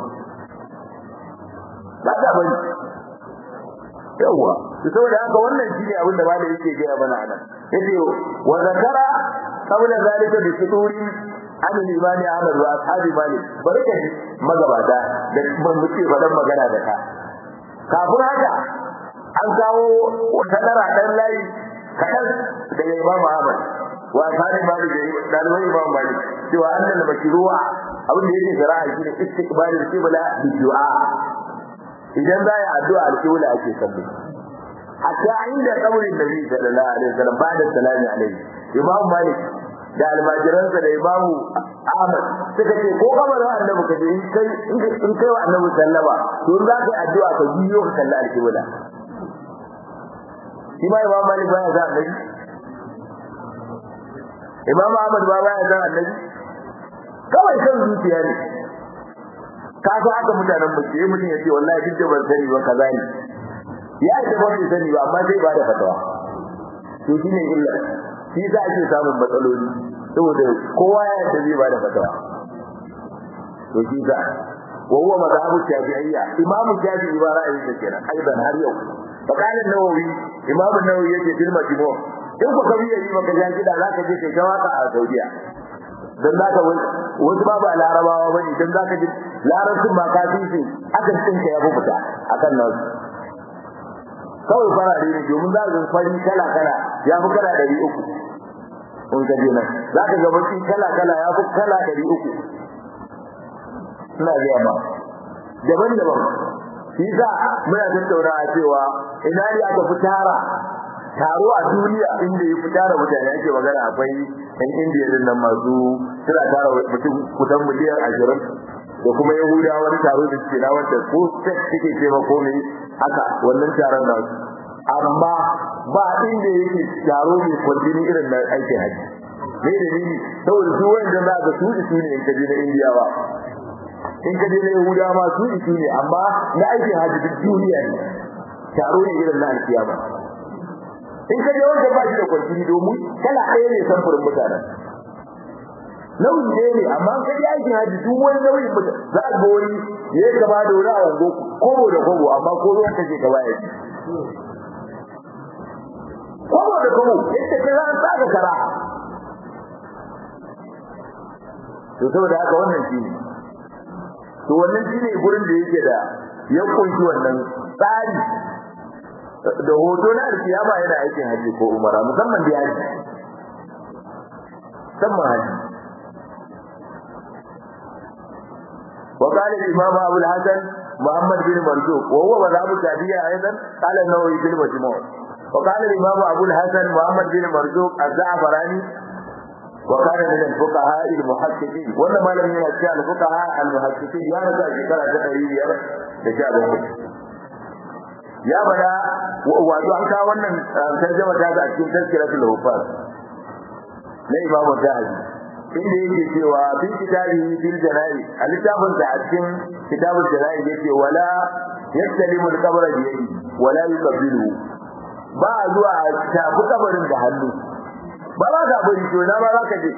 ba ta bari yawa to saboda haka wannan shine abin da malai yake gaya mana anan yace wa zakara qabla zalika bi suduri an al-imani Ahmad wa ashabi Malik barka magabata da ban muke fadan magana da ka kafin haka an kawo wata dara dan layi kadan daga Imam Ahmad wa sani malik da dalibai imam malik cewa annal makruha abin da yake shari'a shine istiqbalul qibla bi du'a idan za ya addu'a al-qibla ake kallo hatta inda kabarin nabi sallallahu alaihi wasallam ba'da salami alaihi imam malik da almajiransa da imamu ahmad suka ce ko kabarin annabi ka je in kai in kai wa annabi sallama to in za ka yi addu'a ka biyo ka kalli al-qibla shi ma imam malik baya za annabi imam ahmad ba baya za annabi kawai kan zuciya ne ka ga haka mutanen mu ke mutum ya ce wallahi duk da ban sani ba kaza ne ya ce ba bai sani ba amma sai ba da fatawa to shine illa shi za ake samun matsaloli saboda kowa ya yarda zai ba da fatawa to shi za wa huwa madhabu shafi'iyya imamu shafi'i ba ra'ayin sa kenan aidan har yau فقال النووي امام النووي yake fil majmu in ku kabi yayi maka jan kida zaka je kai tawaka a Saudiya dan zaka wasu ba ba larabawa bane dan zaka ji larabcin ma ka fi shi akan tsinka ya fita akan nan kawai fara da ne domin za ka fari kala kala ya fi kala 300 in ka je nan zaka ga baki kala kala ya fi kala 300 ina ga ma daban-daban shi za muna tattaunawa cewa ina ne aka fi tara taro a duniya inda ya fi tara mutane ake magana akwai ɗan indiya din nan masu suna tara mutum kusan miliyan ashirin da kuma yahuda wani taro da suke na wanda ko sex suke ce ma komai haka wannan taron nan amma ba inda yake taro mai kwantini irin na aikin haji me dalili saboda su wanda za ka su su ne in ka je na indiyawa in ka je na Yahuda ma su isu ne amma na aikin hajji duk duniya ne taro ne irin na alkiyama in ka je wanda ba shi da kwarkiri domin kala ɗaya ne samfurin mutanen nauyi ɗaya ne amma in ka je aikin hajji duk wani nauyin mutane za a ga wani ya yi gaba da wani a wango kobo da kobo amma ko ruwan kake gaba ya ci kobo da kobo yadda ka za a tsaka kara to saboda haka wannan shi ne to wannan shine gurin da yake da ya kunshi wannan tsari da hoto na alkiyama yana aikin haji ko umara musamman da haji musamman haji وقال الإمام أبو الحسن محمد بن مرزوق وهو مذهب الشافعية أيضا قال النووي في المجموع وقال الإمام أبو الحسن محمد بن مرزوق الزعفراني وكان من الفقهاء المحققين ولا ما لم ينشا الفقهاء المحققين يا رجال شكرا تقريبا يا رجال ya bada wato an kawo wannan tarjuma ta ga cikin tazkiratul hufaz na imamu zahabi inda yake cewa fi kitabi fil janai a littafin da a cikin kitabul janai yake wala yastalimu al-qabra bi yadi wala yuqabbilu ba zuwa tafi kabarin da hannu ba za ka bari to na ba za ka je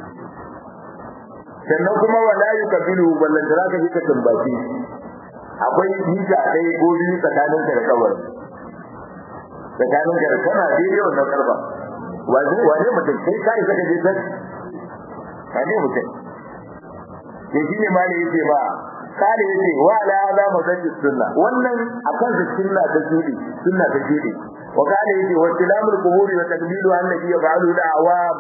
sannan kuma wala yuqabbilu wallan da za ka je ka tambaci akwai hija ɗaya ko biyu tsakanin ka da kabarin tsakanin ka da kana daidai wannan karba wane mutum kai ka isa ka je san wane mutum ke shi ne ma da yake ba kare yake wa ala hada masajid sunna wannan akan su sunna ta shudi sunna ta shudi wa kare yake wa tilamul quburi wa taqbilu annabi yaf'alu da'awam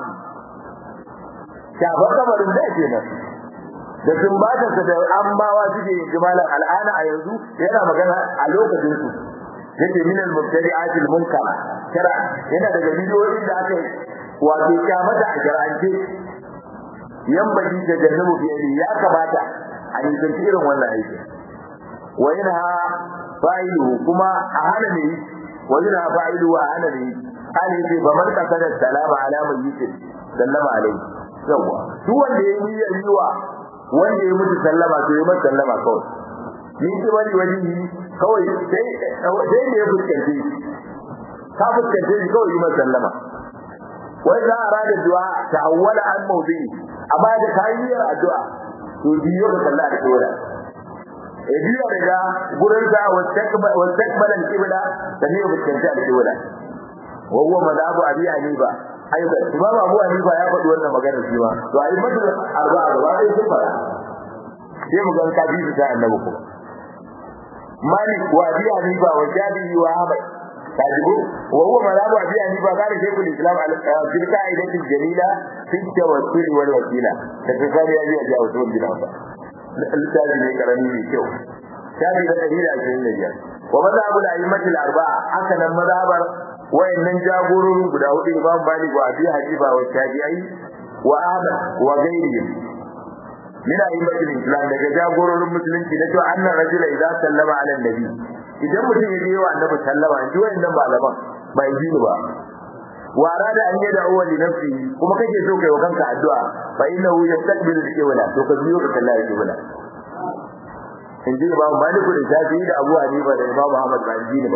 shafa kabarin da ke nan da sumbatarsa da ambawa suke yin jimalan al'ana a yanzu yana magana a lokacin su yake min al-mubtadi'at al-munkara kira yana daga bidiyoyin da aka wato kyamata a jar'ance yan baki da jannabu fiye ya kamata a nisanci irin wannan aiki wa yana fa'ilu kuma a hana ne wa yana fa'ilu a hana ne hali ce ba man kasar salama ala mai yikin sallama alai yawa duk wanda ya yi yiwa wanda ya mutu sallama to ya masa sallama kawai ni ce wani wani kawai sai sai ne ya fuskance ka fuskance shi kawai yi masa sallama wai za a rada du'a ta awwala an mawdi amma da kayyar addu'a to biyo da sallah da dora e biyo daga gurin sa wastakbal wastakbal al-qibla da ne fuskance al-qibla wa huwa madhabu abi hanifa aiba imam abu hanifa ya faɗi wannan magana shi ma to ai madal arba'a gaba ɗaya sun fara sai mu ga kafi ta annabi ko malik wa abi hanifa wa jabi wa ahmad tajibu wa huwa malamu abi ani ba kana shaykhul islam al qaidati jalila fi tawassul wal wasila da tsari ya ji a usul bin afa littafi ne karami ne kyau shafi da dalila ashirin da biyar wa mazhabu da a'immati al-arba'a haka nan mazhabar wayannan jagororin guda hudu imam malik wa abi hanifa wa shafi'i wa ahmad wa ghayrihim min a'immati al-islam daga jagororin musulunci na cewa annan rajula idza sallama ala nabi idan mutum ya je wa annabi sallama in ji wayannan malaman ba yi ba wa arada an yada uwa li nafsi kuma kake so kai wa kanka addu'a fa innahu yastaqbilu al-qibla to ka biyo ka kalla al-qibla in ji Imam Malik da Shafi'i da Abu Hanifa da Imam Ahmad ba ji ba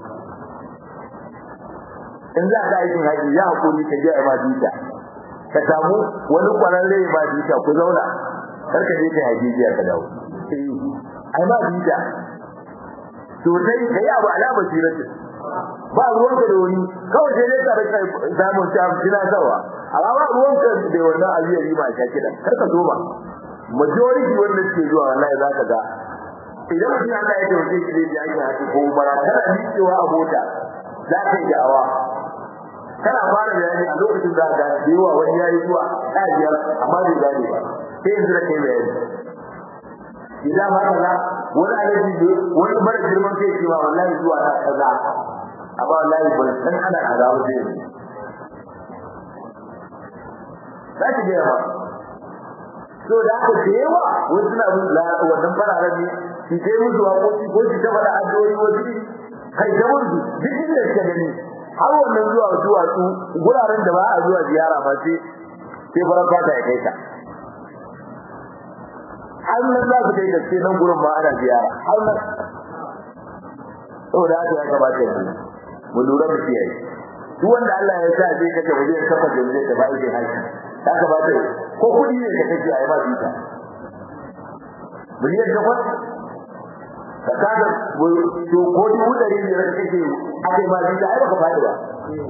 in za ka aikin haji ya hakuri ka je a ma bita ka samu wani kwararre ma bita ku zauna kar ka je kai haji jiya ka dawo ai ma bita to sai kai abu alama siratin ba ruwan ka da wani kawai sai dai ka rika samun ta kina zawa amma ba ruwan ka da wannan aliyari ma ka kida kar ka zo ba majority wanda suke zuwa wallahi za ka ga idan mutum Allah ya tawaje shi zai yi haƙi ko umara kana miƙewa a mota za ka yi da'awa kana fara bayani a lokacin da ga yawa wani yayi zuwa ɗajiyar amma bai gane ba sai yanzu da kai bayani idan ma kaza wani alaji ne wani mara girman kai cewa wallahi zuwa na kaza amma wallahi ban san ana kaza ba sai za ki ga ba so da aka da yawa wasu suna bin wannan fararen ne shi sai musu waƙoƙi ko shi ta faɗa addu'o'i wasu kai ta musu duk inda suka gani har wannan zuwa zuwa su guraren da ba a zuwa ziyara ba sai sai farar fata ya kai ta har nan za su kai da sai nan gurin ma ana ziyara har nan saboda haka ya kamata mu mu lura da shi duk wanda Allah ya sa zai kace waje ya kafa da zai ta bai da haƙi ya kamata ko kudi ne ka kace ayi ma bita miliyan takwas ka kaga to ko dubu ɗari ne da kake akai ma bita ai baka fadi ba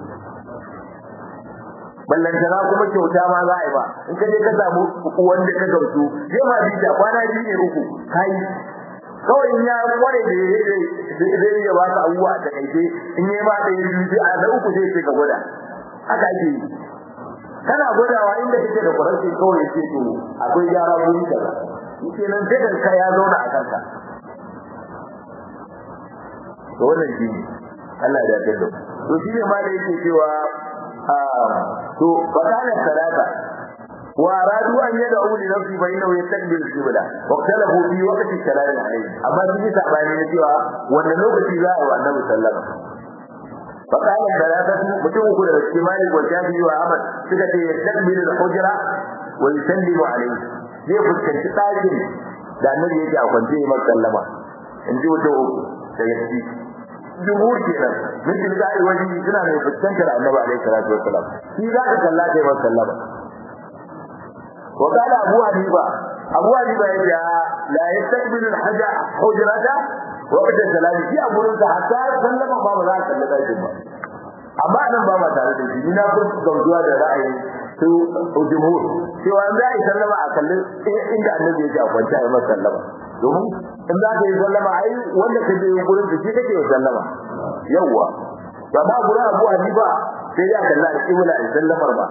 ballantana kuma kyauta ma za a yi ba in ka je ka samu wanda ka gamsu je ma bita kwana biyu ne uku kai kawai in ya kware da zai iya ba ka abubuwa da kaice in yi ba da yi biyu a da uku sai ka gwada haka ake yi kana gwadawa inda kake da kwaranci kawai ya ce to akwai gyara wuri kaza shi nan sai ka ya zauna a kanka to wannan shi ne Allah ya dace da to shi ne ma da yake cewa to bakalan salata wa aradu an yad'u li nafsi fa innahu yastaqbilu al-qibla wa ikhtalafu fi waqti salat alayhi amma shi sabani ne cewa wannan lokaci za a yi wa annabi sallallahu alaihi wasallam فقال ثلاثة متوك الاجتماع والشافعي وأحمد سكت يستقبل الحجرة ويسلم عليه zai fuskanci ɗakin da annabi yake a kwance ya sallama in ji wata uku daga ciki jumhur kenan min tilka ai wani suna mai fuskantar annabi alaihi salatu wassalam shi za ka kalla kai masa sallama wa qala abu hanifa abu hanifa ya ce la yastaqbilu al-haja hujrata wa qad salami shi abu rinsa hatta sallama ba ba za ka kalla ɗakin ba amma nan ba ma tare da shi ni na furta gamsuwa da ra'ayi su jumhur cewa an za a yi sallama a kallon inda annabi yake a kwanta a masa sallama domin in za ka yi sallama ai wanda ka je gurin da shi kake yi sallama yawwa ba ma gurin abu hanifa sai ya kalla a kibla a sallamar ba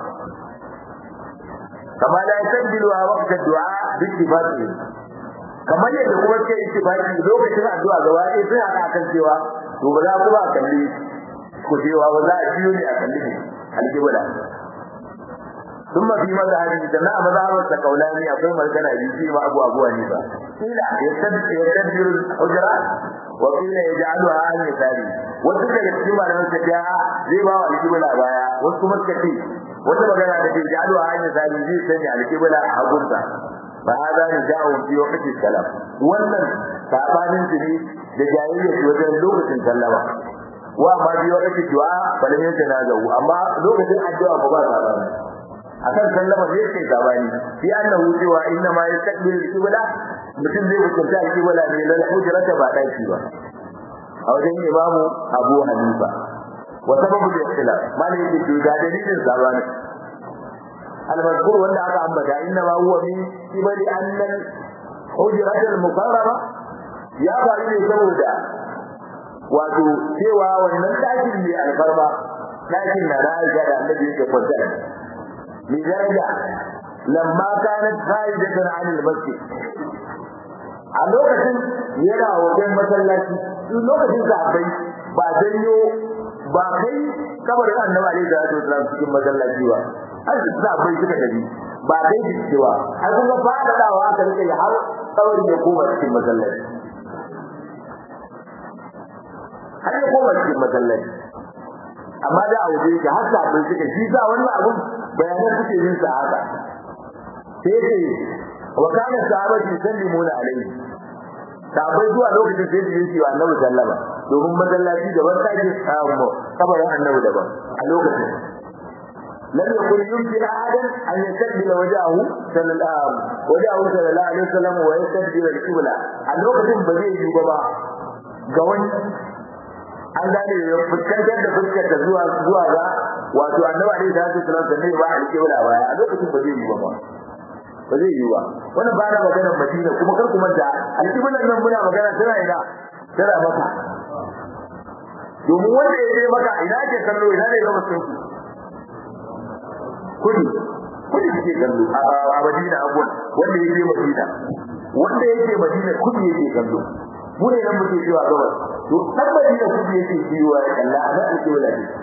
kama da ya tabbilu a waqtin du'a bi ittifaqi kamar yadda kuma ke ittifaqi lokacin addu'a gaba ɗaya sai aka kan cewa to ba za kuma a kalli ku cewa ba za a biyo ne a kalli alkibla ثم في مذهب جماعة مذهب القولاني أقوم الكنا يجي مع أبو أبو حنيفة قيل يستدبر الحجرة وقيل يجعلها عن يساره وتلك يتسمى لمن تجاه زي ما هو الكبلة بايا وسكم الكثير وتلك يجعلها يجعلها عن يساره زي سنة الكبلة أبوتا فهذا نجاء في وقت السلام wannan sabanin su ne da jahiliya su wajen lokacin sallama wa ma bi wakati du'a bala ne ta nazawu amma lokacin addu'a ba ba sabani akan sallama zai ce gabani fi annahu cewa inna ma yastaqbilu al-qibla mutum zai hukunta al-qibla ne lal hujrata ba daki ba a wajen imamu Abu Hanifa wa sababu da ikhtilaf malai yake to ga dalilin sabani al-mazkur wanda aka ambata inna ma huwa min qibali anna hujrata al-mukarrama ya faru ne saboda wato cewa wannan dakin mai alfarma dakin na Aisha da Annabi yake kwanta mi daraja lamma kanat faidatan anil masjid a lokacin yana wajen masallaci lokacin sahabbai ba janyo ba kai kabarin annabi alaihi salatu wasallam cikin masallaci ba har sahabbai suka tafi ba kai cewa har kuma fada dawa aka rike har kabarin ya koma cikin masallaci har ya koma cikin masallaci amma da a waje yake har sahabbai suka shi sa wannan abun bayanan suke yin sa haka sai ce wa kana sahabati sallimuna alaihi sahabbai zuwa lokacin sai su yi wa annabi sallama domin masallaci daban take samu kabarin annabi daban a lokacin lam yakun yumkin ahadan an yastaqbil wajahu sallallahu wajahu sallallahu alaihi wasallam wa yastaqbil al-qibla a lokacin ba zai yi ba ga wani an gane ya fuskantar da fuskar ta zuwa zuwa ga wato annabi alaihi salatu wasallam da ne ba al-qibla ba a lokacin ba zai yi ba ba zai yi ba wannan ba na maganar Madina kuma kar ku manta al-qiblan nan muna magana tana ina tana maka domin wanda ya je maka ina ke kallo ina ne gaba sun ku kudi kudi ke kallo a Madina abuwan wanda ya je Madina wanda ya je Madina kudi yake kallo mu ne nan muke cewa gaba to dan Madina kudi yake jiwa ya kalla a nan ake wala ne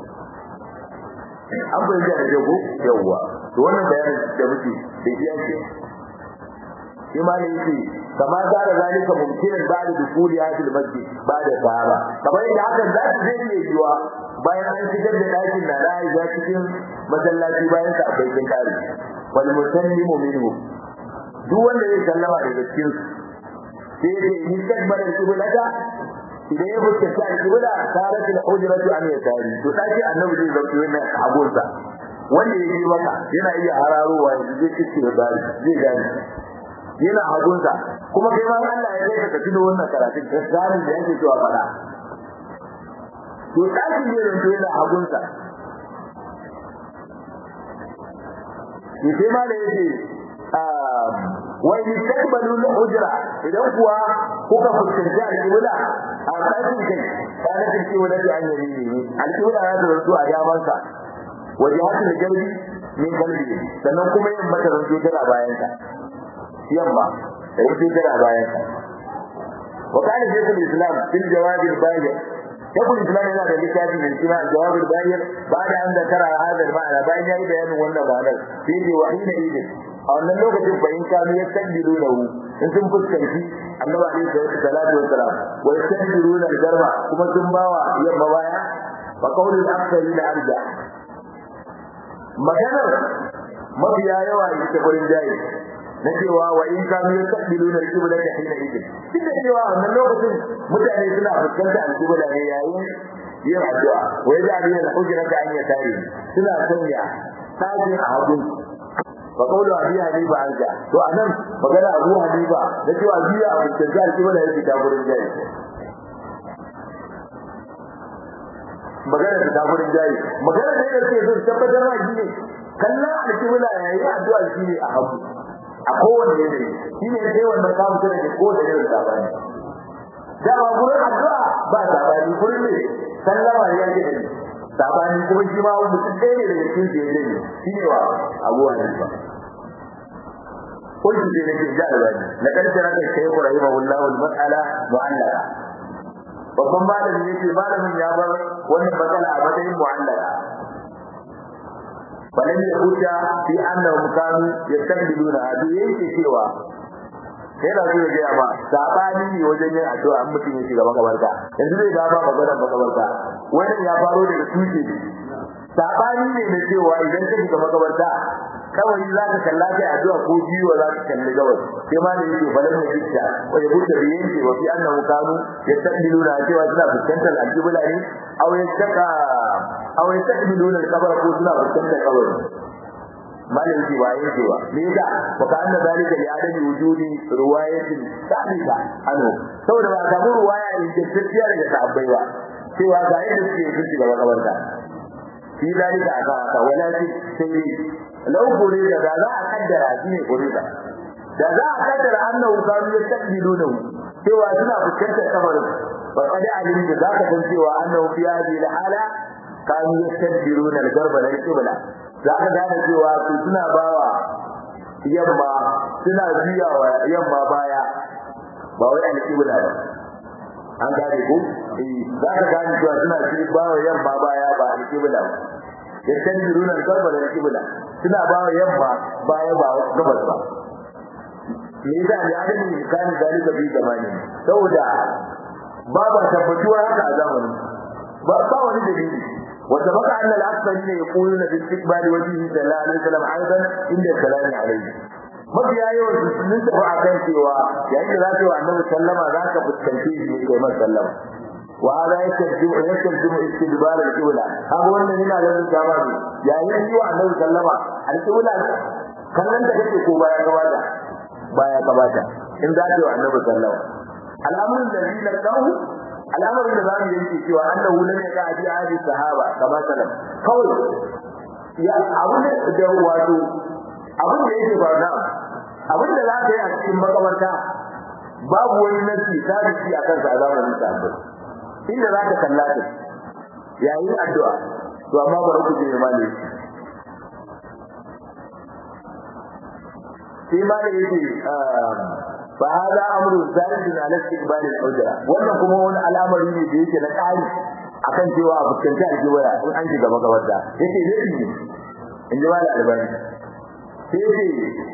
an bai da jago yawa to wannan bayanin da muke da iya ce shi ma ne yake kama zara zalika mumkinan ba'da dukuli hadil masjid ba'da sahaba kamar yadda hakan za ta zai iya yiwa bayan an shigar da dakin na Aisha cikin masallaci bayan sa akwai kin kare wal musallimu minhu duk wanda ya sallama daga cikin sai dai in kadbar al-qiblata idan ya fuskanta al-qibla sarat al-hujratu an yasari to daki annabi zai zauki wannan abunsa wanda ya yi maka yana iya hararowa zai kici da bari zai gani yana hagunsa kuma kai ma Allah ya kai ka tuno wannan karatun ka gani da yake cewa fada to daki ne da to yana hagunsa shi sai ma da yake wa yastaqbalu al-hujra idan kuwa kuka fuskanci al-qibla a ɗakin kai kana take wala da an yi ne al-qibla ya zo zuwa damansa wajahatul jalbi min qalbi sannan kuma yin mata ranzo tana bayan ka yamma da yake tana bayan ka wa kana shaykhul islam fil jawab al bayyin shaykhul islam yana da littafi mai suna jawab al bayyin bada an zakara hada al ma'ana bayan yayi bayanin wannan ma'anar sai ne wahina idin a wannan lokacin bayin kanu ya tabbilu lahu in sun fuskanci annabi alaihi salatu wassalam wa yastabbiluna al garba kuma sun bawa yamma baya fa qawlul aktsari la arja maganar mafiya yawa ita gurin jayi na cewa wa in kanu yastaqbiluna al-qibla ta hina idin duk da cewa wannan lokacin mutane suna fuskantar al-qibla ne yayin yin addu'a wa yaj'alu al-hujrata an yasari suna sanya sajin a hagu fa qawlu abi hanifa anja to anan magana abu hanifa da cewa biya a fuskantar al-qibla yake ta gurin jayi magana ta gurin jayi magana da yake so tabbatar ma shi ne kallon al-qibla yayin addu'a shi ne a hagu a kowane yanayi shi ne sai wannan ka mutu da kowane irin sabani dama gurin addu'a ba sabani gurin ne sallama ya ke da sabani kuma shi ma mutum ɗaya ne daga cikin su ya ne shi ne wa abu hanifa قلت في نفسي جعل لقد ترك الشيخ رحمه الله المسألة معلقة babban malami yake malamin ya bar wannan matsala a matsayin mu'allaka فلم يخرج في انهم كانوا يستقبلون هذه yake cewa sai da su ga ba sabani ne wajen yin addu'a an mutum ya shiga makabarta yanzu zai ga ba magana makabarta wannan ya faro daga tushe ne sabani ne na cewa idan ka shiga makabarta kawai za ka kalla kai addu'a ko jiwa za ka kalli gabas sai ma da yake falan ne dukka wa ya buta da yanke wa fi annahu kanu yastaqbiluna cewa suna fuskantar al-qibla ne aw yastaka aw yastaqbiluna al-qabr ko suna fuskantar kabari malin ji wa yake wa me yasa wa ka anna zalika li adami wujudi riwayatin sabita anu saboda ba samu ruwaya ingantacciya daga sahabbai ba cewa ga yadda suke shiga makabarta fi zalika aka aka walakin sai lau gure da da za a kaddara shi ne gure da da za a kaddara annahu kanu yastaqbiluna cewa suna fuskantar kabarin fa qad alimtu zaka san cewa annahu fi hadhihi al-hala kanu yastadbiruna al-garba lil qibla zaka gane cewa su suna bawa yamma suna juyawa yamma baya ba wai al-qibla ba an gane ko eh zaka gane cewa suna bawa yamma baya ba al-qibla ba yastadbiruna al-garba lil qibla suna bawa yamma baya ba gabas ba me yasa ne adami kan zalika bi zamani saboda babu tabbatuwa haka a zamanin ba ba wani dalili wanda baka anna al-akthar ne yaquluna bi istiqbal wajhihi sallallahu alaihi wasallam aidan inda salami alaihi mafiya yawan su sun tafi akan cewa yayin da za ka yi wa annabi sallama za ka fuskanci shi ne kai masa sallama wa hada yastajib yastajib istidbar al-qibla haka wannan yana da dama ne yayin yi wa annabi sallama al-qibla kallon da kake ko baya gabata baya gabata in za ka yi wa annabi sallama al'amuran da zai lantarki al'amarin da zamu yanke cewa annahu lam yaqa fi ahli sahaba kama sallam kawai ya abin da wato abin da yake ba na abin da zaka yi a cikin makabarta babu wani nasi sabiti a kansa a zamanin sahabbai inda zaka kalla ta yayin addu'a to amma bari ku je mali sai ma da yake فهذا امر ثالث على استقبال الحجره wannan kuma wani al'amari ne da yake na kari akan cewa a fuskanci aljiwaya in an shiga makabarta yace dai ne in ji mala albani sai yace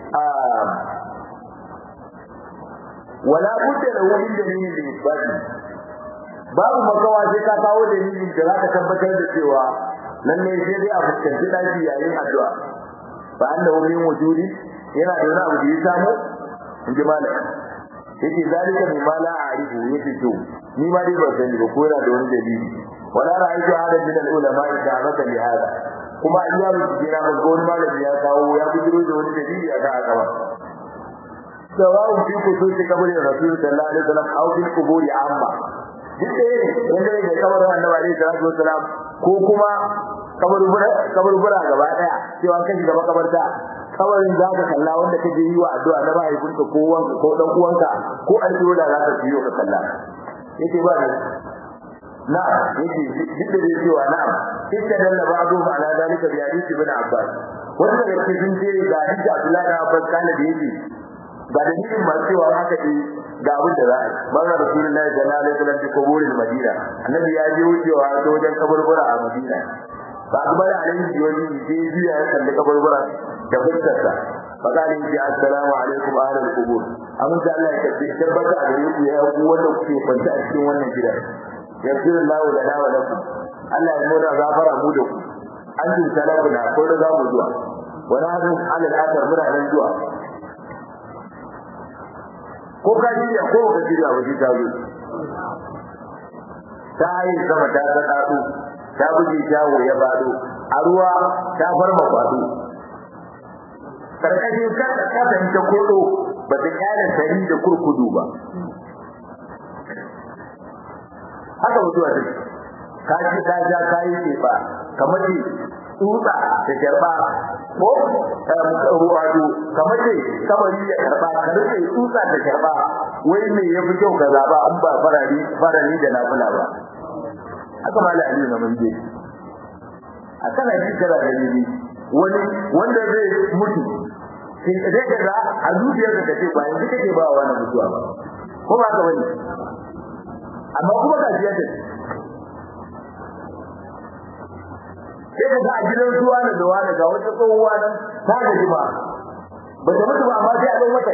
wala budda da wani dalili da isbati babu makawa sai ka kawo dalilin da zaka tabbatar da cewa lalle sai dai a fuskanci daki yayin addu'a fa annahu min wujudi yana da wani abu da ya samu inji malam yake zalika min mala a'rifu yake to ni ma dai ban sani ba ko yana da wani dalili wala ra'aytu hada min al-ulama da'amata li hada kuma in ya rubuce na ga wani malami ya kawo ya bujiro da wani dalili a kan haka sawa'un fi kususi kabarin rasul sallallahu alaihi wasallam aw fi quburi amma duk da yake wanda yake kabarin annabi alaihi salatu wasallam ko kuma kaburbura kaburbura gaba daya cewa kan shiga makabarta kabarin za ka kalla wanda kake yi wa addu'a na mahaifinka ko wanka ko dan uwanka ko addu'a da za ka yi ka kalla yake ba ne na yake duk da yake wa na'am kika dalla ba'du ala dalika bi hadith ibn abbas wanda da cikin ce ga hadith abdullahi ibn abbas kana da yake ga dalilin ma cewa haka ne ga abin da za a yi manzon rasulullahi sallallahu alaihi wasallam ko burin madina annabi ya je wucewa ta wajen kaburbura a madina ba a bada alaihi jiyoyi sai biya ya kalli kaburbura da fuskarsa fakali ji assalamu alaikum ahlul qubur amma da Allah ya tabbata tabbata a gare ku ya ku wanda kuke kwanta a cikin wannan gida yaghfir Allahu lana wa lakum Allah ya mura gafara mu da ku an tun salafuna ko da za mu zuwa wani hadin alal akhir muna nan zuwa ko ka shirya ko ka shirya wa ta zo ta yi sama ta ta tsatsu ta buge shawo ya bado a ruwa ta farma kwado karkashin kasa kasan ta kodo ba ta kyale tari da kurkudu ba haka mutuwa take ka ji ka ja ka yi ce ba kamar ce tsutsa da karba ko ruwado kamar ce kamari ya karba ka rike tsutsa da karba wai me ya fi kyau ka zaba an ba farari farari da nafila ba haka ma la aliyu na manje a kana ji kana da ni wani wanda zai mutu sai ka ga a zuciyarka ka ce ba yanzu kake ba wa wannan mutuwa ba ko ba ka bane amma kuma ga jiya ta sai ka ga a gidan zuwa da zuwa da ga wata tsohuwa nan ta gaji ba ba ta mutu ba amma sai a ɗan wata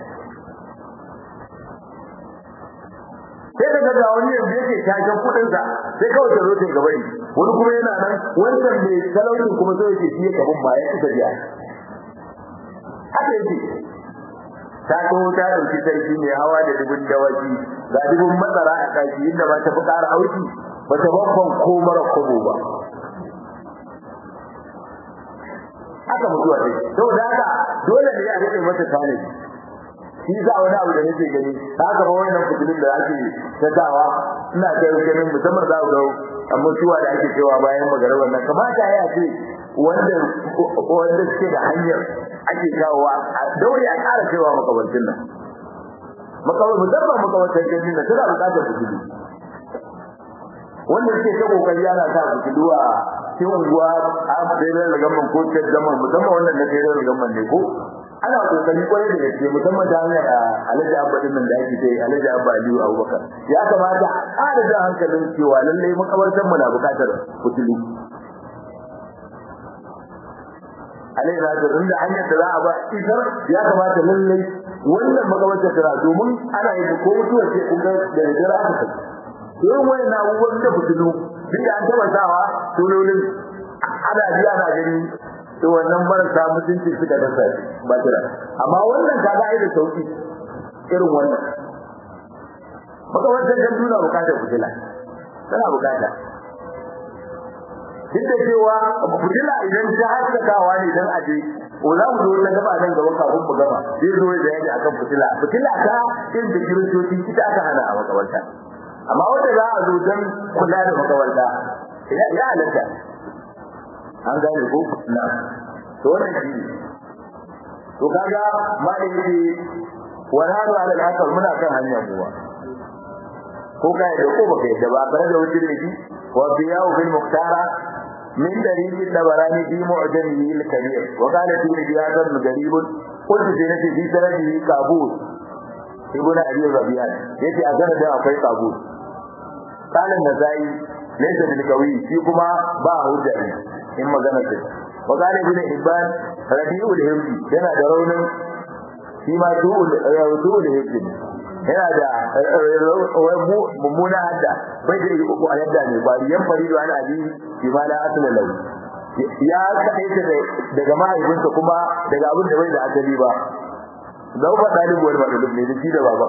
sai ka ga wani yanzu yake tashin kudin sa sai kawai ta zo ta gaba ne wani kuma yana nan wannan mai talaucin kuma sai yake shi kabin ba ya kusa biya haka yake ta ko ta dauki sarki mai hawa da dubun dawaki ga dubun matsara a kaki inda ba ta fi ƙara auki ba ta babban ko mara kobo ba haka mutuwa ce saboda haka dole ne a rike mata tanadi shi za wani abu da nake gani haka ba wannan fitilin da ake tadawa ina ga ganin musamman za ku ga mutuwa da ake cewa bayan magana wannan kamata ya ce wanda wanda suke da hanyar ake kawowa a daure a ƙara cewa makabartin nan makawar musamman makabartin gani na tana buƙatar fitili wanda suke ta kokari ana sa su duwa cikin unguwa a federal government ko state government musamman wannan na federal government ne ko ana kokari kwarai da gaske musamman ta hanyar alhaji abba din nan da ake ta alhaji abba aliyu abubakar ya kamata a da jan hankalin cewa lallai makabartan mu na bukatar kutulu alai na da inda hanyar da za a ba isar ya kamata lallai wannan makabartar tana domin ana yi ko mutuwar ce kun ga da jira aka kai irin wayan abubuwan da fitilu duk da an taba sawa sunolin ana ji ana gani to wannan marasa mutunci suka dasa ba kira amma wannan ka ga da sauki irin wannan baka wannan dan duna bukatar fitila tana bukata duk da cewa fitila idan ta haskakawa ne dan aje ko za mu zo na gaba nan gaba kafin mu gaba zai zo da yaji akan fitila fitila ta in da kiristoci ita aka hana a makabarta amma wanda za a zo don kula da makabarta ya ya halatta an gane ko na to wannan shi to kaga malai yake wala da ala al muna kan hanya kuwa ko ka da ko baka yadda ba bare da wucin da shi wa biyahu bil muqtara min dalil tabarani fi mu'jamihi al-kabir wa qala fi riyadan garib qultu fi nafsi fi sanadihi qabul ibn abi rabi'a yace a sanadin akwai qabul kalan nazai laysa bil qawi shi kuma ba hujja ne in magana ce wa qala ibn hibban rabi'ul himdi yana da raunin shi ma du'ul du'ul himdi yana da mummuna hadda bai da yi uku a yadda ne ba yan farido ana abi shi ma la asla lahu ya kaɗai ta daga mahaifinsa kuma daga abin da bai da asali ba zau ba ɗalibuwar maɗalub ne da shi da baba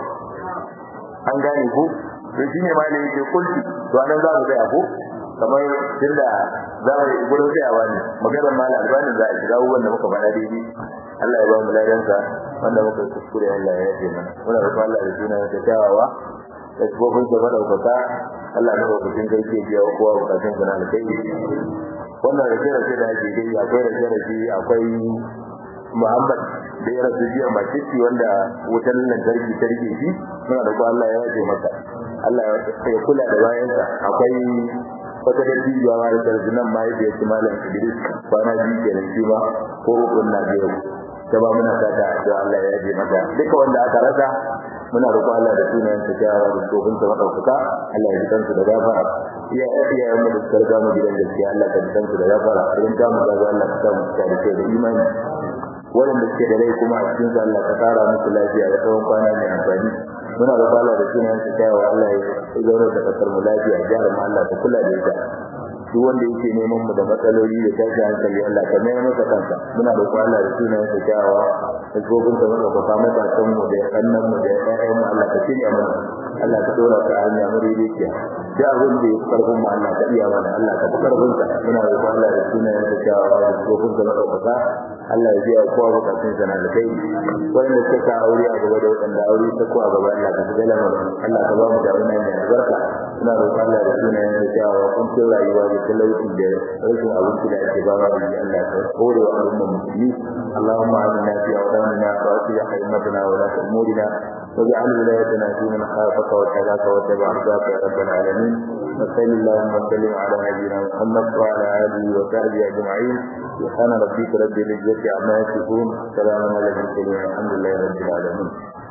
an gane ko to shine ma ne yake kulki to anan za mu tsaya ko kamar tunda za mu yi gurin tsayawa ne maganar malam albani za a shiga abubuwan da muka faɗa daidai Allah ya ba mu ladansa wanda muka kuskure Allah ya yafe mana muna roƙon Allah da suna ta kyawawa da tsofin da madaukaka Allah na lokacin garke biya kowa bukatun sa na alkai wannan rake rake da ake dai akwai rake rake akwai Muhammad da ya rasu jiya macicci wanda wutar lantarki ta rike shi muna roƙon Allah ya yafe masa Allah ya kula da bayansa akwai wata da bidiyo ma da tarjunan ma yake ci malam Idris kwana biyu kenan shi ba ko rukun na biyu ta ba muna fata da Allah ya yaje maka duka wanda aka rasa muna roƙo Allah da sunan sa jawa da tsohon sa madaukaka Allah ya jikansu da gafara iya iya mu da sarga mu gidan gaskiya Allah ka jikansu da gafara idan ta mu ga Allah ka samu da da imani wanda suke da rai kuma a cikin Allah ka kara musu lafiya da tsawon kwana mai amfani muna da bala da sunan su kai wa Allah ya zauna da kasar mu lafiya jihar mu Allah ta kula da ita duk wanda yake neman mu da matsaloli da tashi hankali Allah ka mai masa kansa muna da Allah da sunan su kai wa gobin da muka kafa mata kan mu da kannan mu da ƴaƴan mu Allah ka shirya mana Allah ka dora ka hanya mu ridiya da abin da yake karfin mu Allah ka iya mana Allah ka karfin ka muna da Allah da sunan su kai wa gobin da muka kafa Allah ya biya kowa bukatun sa na kai wanda suka aure a gaba da wanda aure ta ko a gaba Allah ka tsala mu Allah ka ba mu da wannan ne albarka ina roƙon Allah da sunayen da cewa kun ce rayuwa da talauci da rashin abinci da ake ba wa Allah ka kore wa al'umma musulmi Allahumma amina fi awdanina wa asli haymatana wa la umurina واجعل ولايتنا في من خافك واتقاك واتبع رضاك يا رب العالمين وصل اللهم وسلم على نبينا محمد وعلى اله وصحبه اجمعين سبحان ربك رب العزه عما يصفون سلام على المرسلين الحمد لله رب العالمين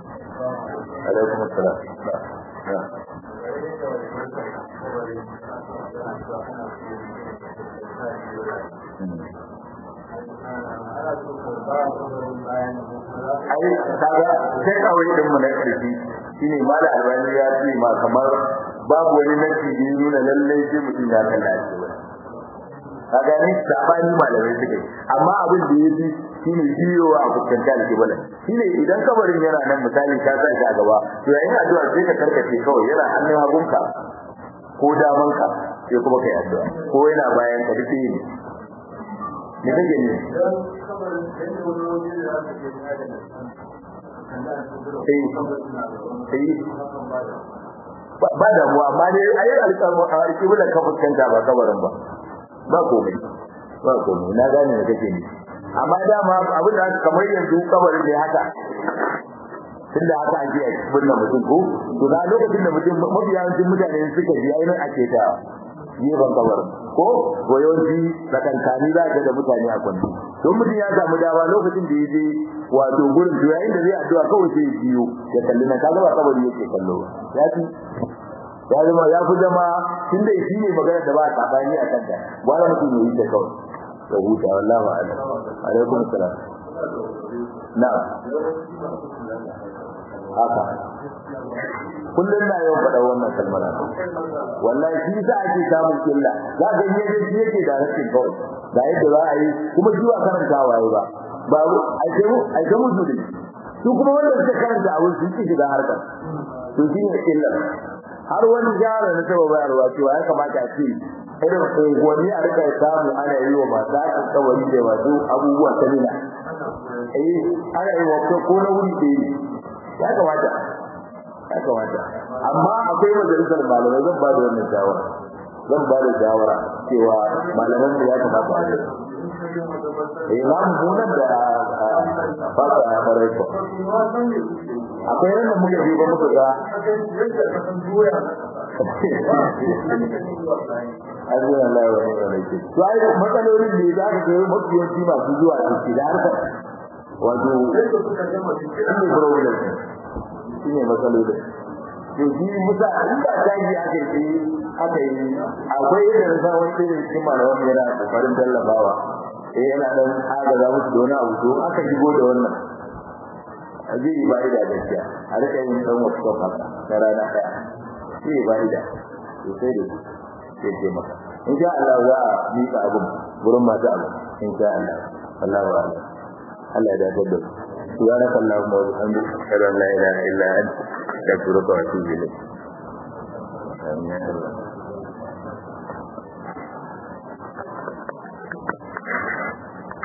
عليكم السلام نعم ai kaga sai kawai din mu na karfi shine mala albani ya ce ma kamar babu wani nake da nuna lalle sai mutum ya kalla shi ba kaga ni sabani malamai suke amma abin da yafi shine biyo a fuskanta alkibala shine idan kabarin yana nan misali ka sa shi a gaba to yayin addu'a sai ka karkace kawai yana hannun hagunka ko damanka sai kuma kai addu'a ko yana bayan ka duk ne me kake ne ba da mu amma dai ayi alƙawarin a riki bulan ka fuskanta ba kabarin ba ba komai ba komai na gane da kake ni amma dama abin da kamar yanzu kabarin ne haka tunda haka ake binne mutum ko to ga lokacin da mutum mafiyancin mutane suka ji ainihin ake ta gefen kabar ko ko yawanci tsakankani za ka da mutane a kwanci don mutum ya samu dama lokacin da ya je wato gurin to yayin da zai addu'a kawai sai ya biyo ya kalli na kaga ba kabari yake kallo ba ya fi ya zama ya fi zama tunda shi ne magana da ba sabani a kanta wala mutum ya yi ta kawai ya huta wallahi a'lam alaikum salam na'am haka kullum na yau faɗa wannan kalmar wallahi shi za ake samun killa za ga yi yadda shi yake da rashin kawai da yadda za a yi kuma shi ba karanta waye ba ba a ce mu a ce mu zuri su kuma wanda suka karanta a wurin sun ci shiga harkar to shi ne illa har wani jara na taba bayarwa cewa ya kamata a ce irin unguwanni a rika samu ana yi wa masu haƙin kawai da wasu abubuwa ta nuna eh ana yi wa ko na wuri ɗaya ya kamata ya kamata amma akwai majalisar malamai zan ba da wannan shawara zan ba da shawara cewa malaman da ya kamata a yi eh na munan da ba ta farai ko akwai yanda muka je ba muka ga Azza Allah wa ni'mal wakil. To ai matsalolin da za ka ga mafiyanci masu zuwa ciki da harkar wato shine problem shine matsalolin to shi musa inda daji aka yi aka yi akwai yadda na san wani irin cikin malaman yana kokarin tallafawa eh yana dan agaza musu da wani abu to aka shigo da wannan a zai yi ba'ida gaskiya a rika yin dan wasu kafa na rana ɗaya shi ne ba'ida sosai da sai ce maka in sha Allah za a miƙa abin wurin masu abin in sha Allah Allah wa Allah Allah ya dace da su subhanaka allahumma wa bihamdika ashhadu an la ilaha illa anta astaghfiruka wa atubu ilayk amin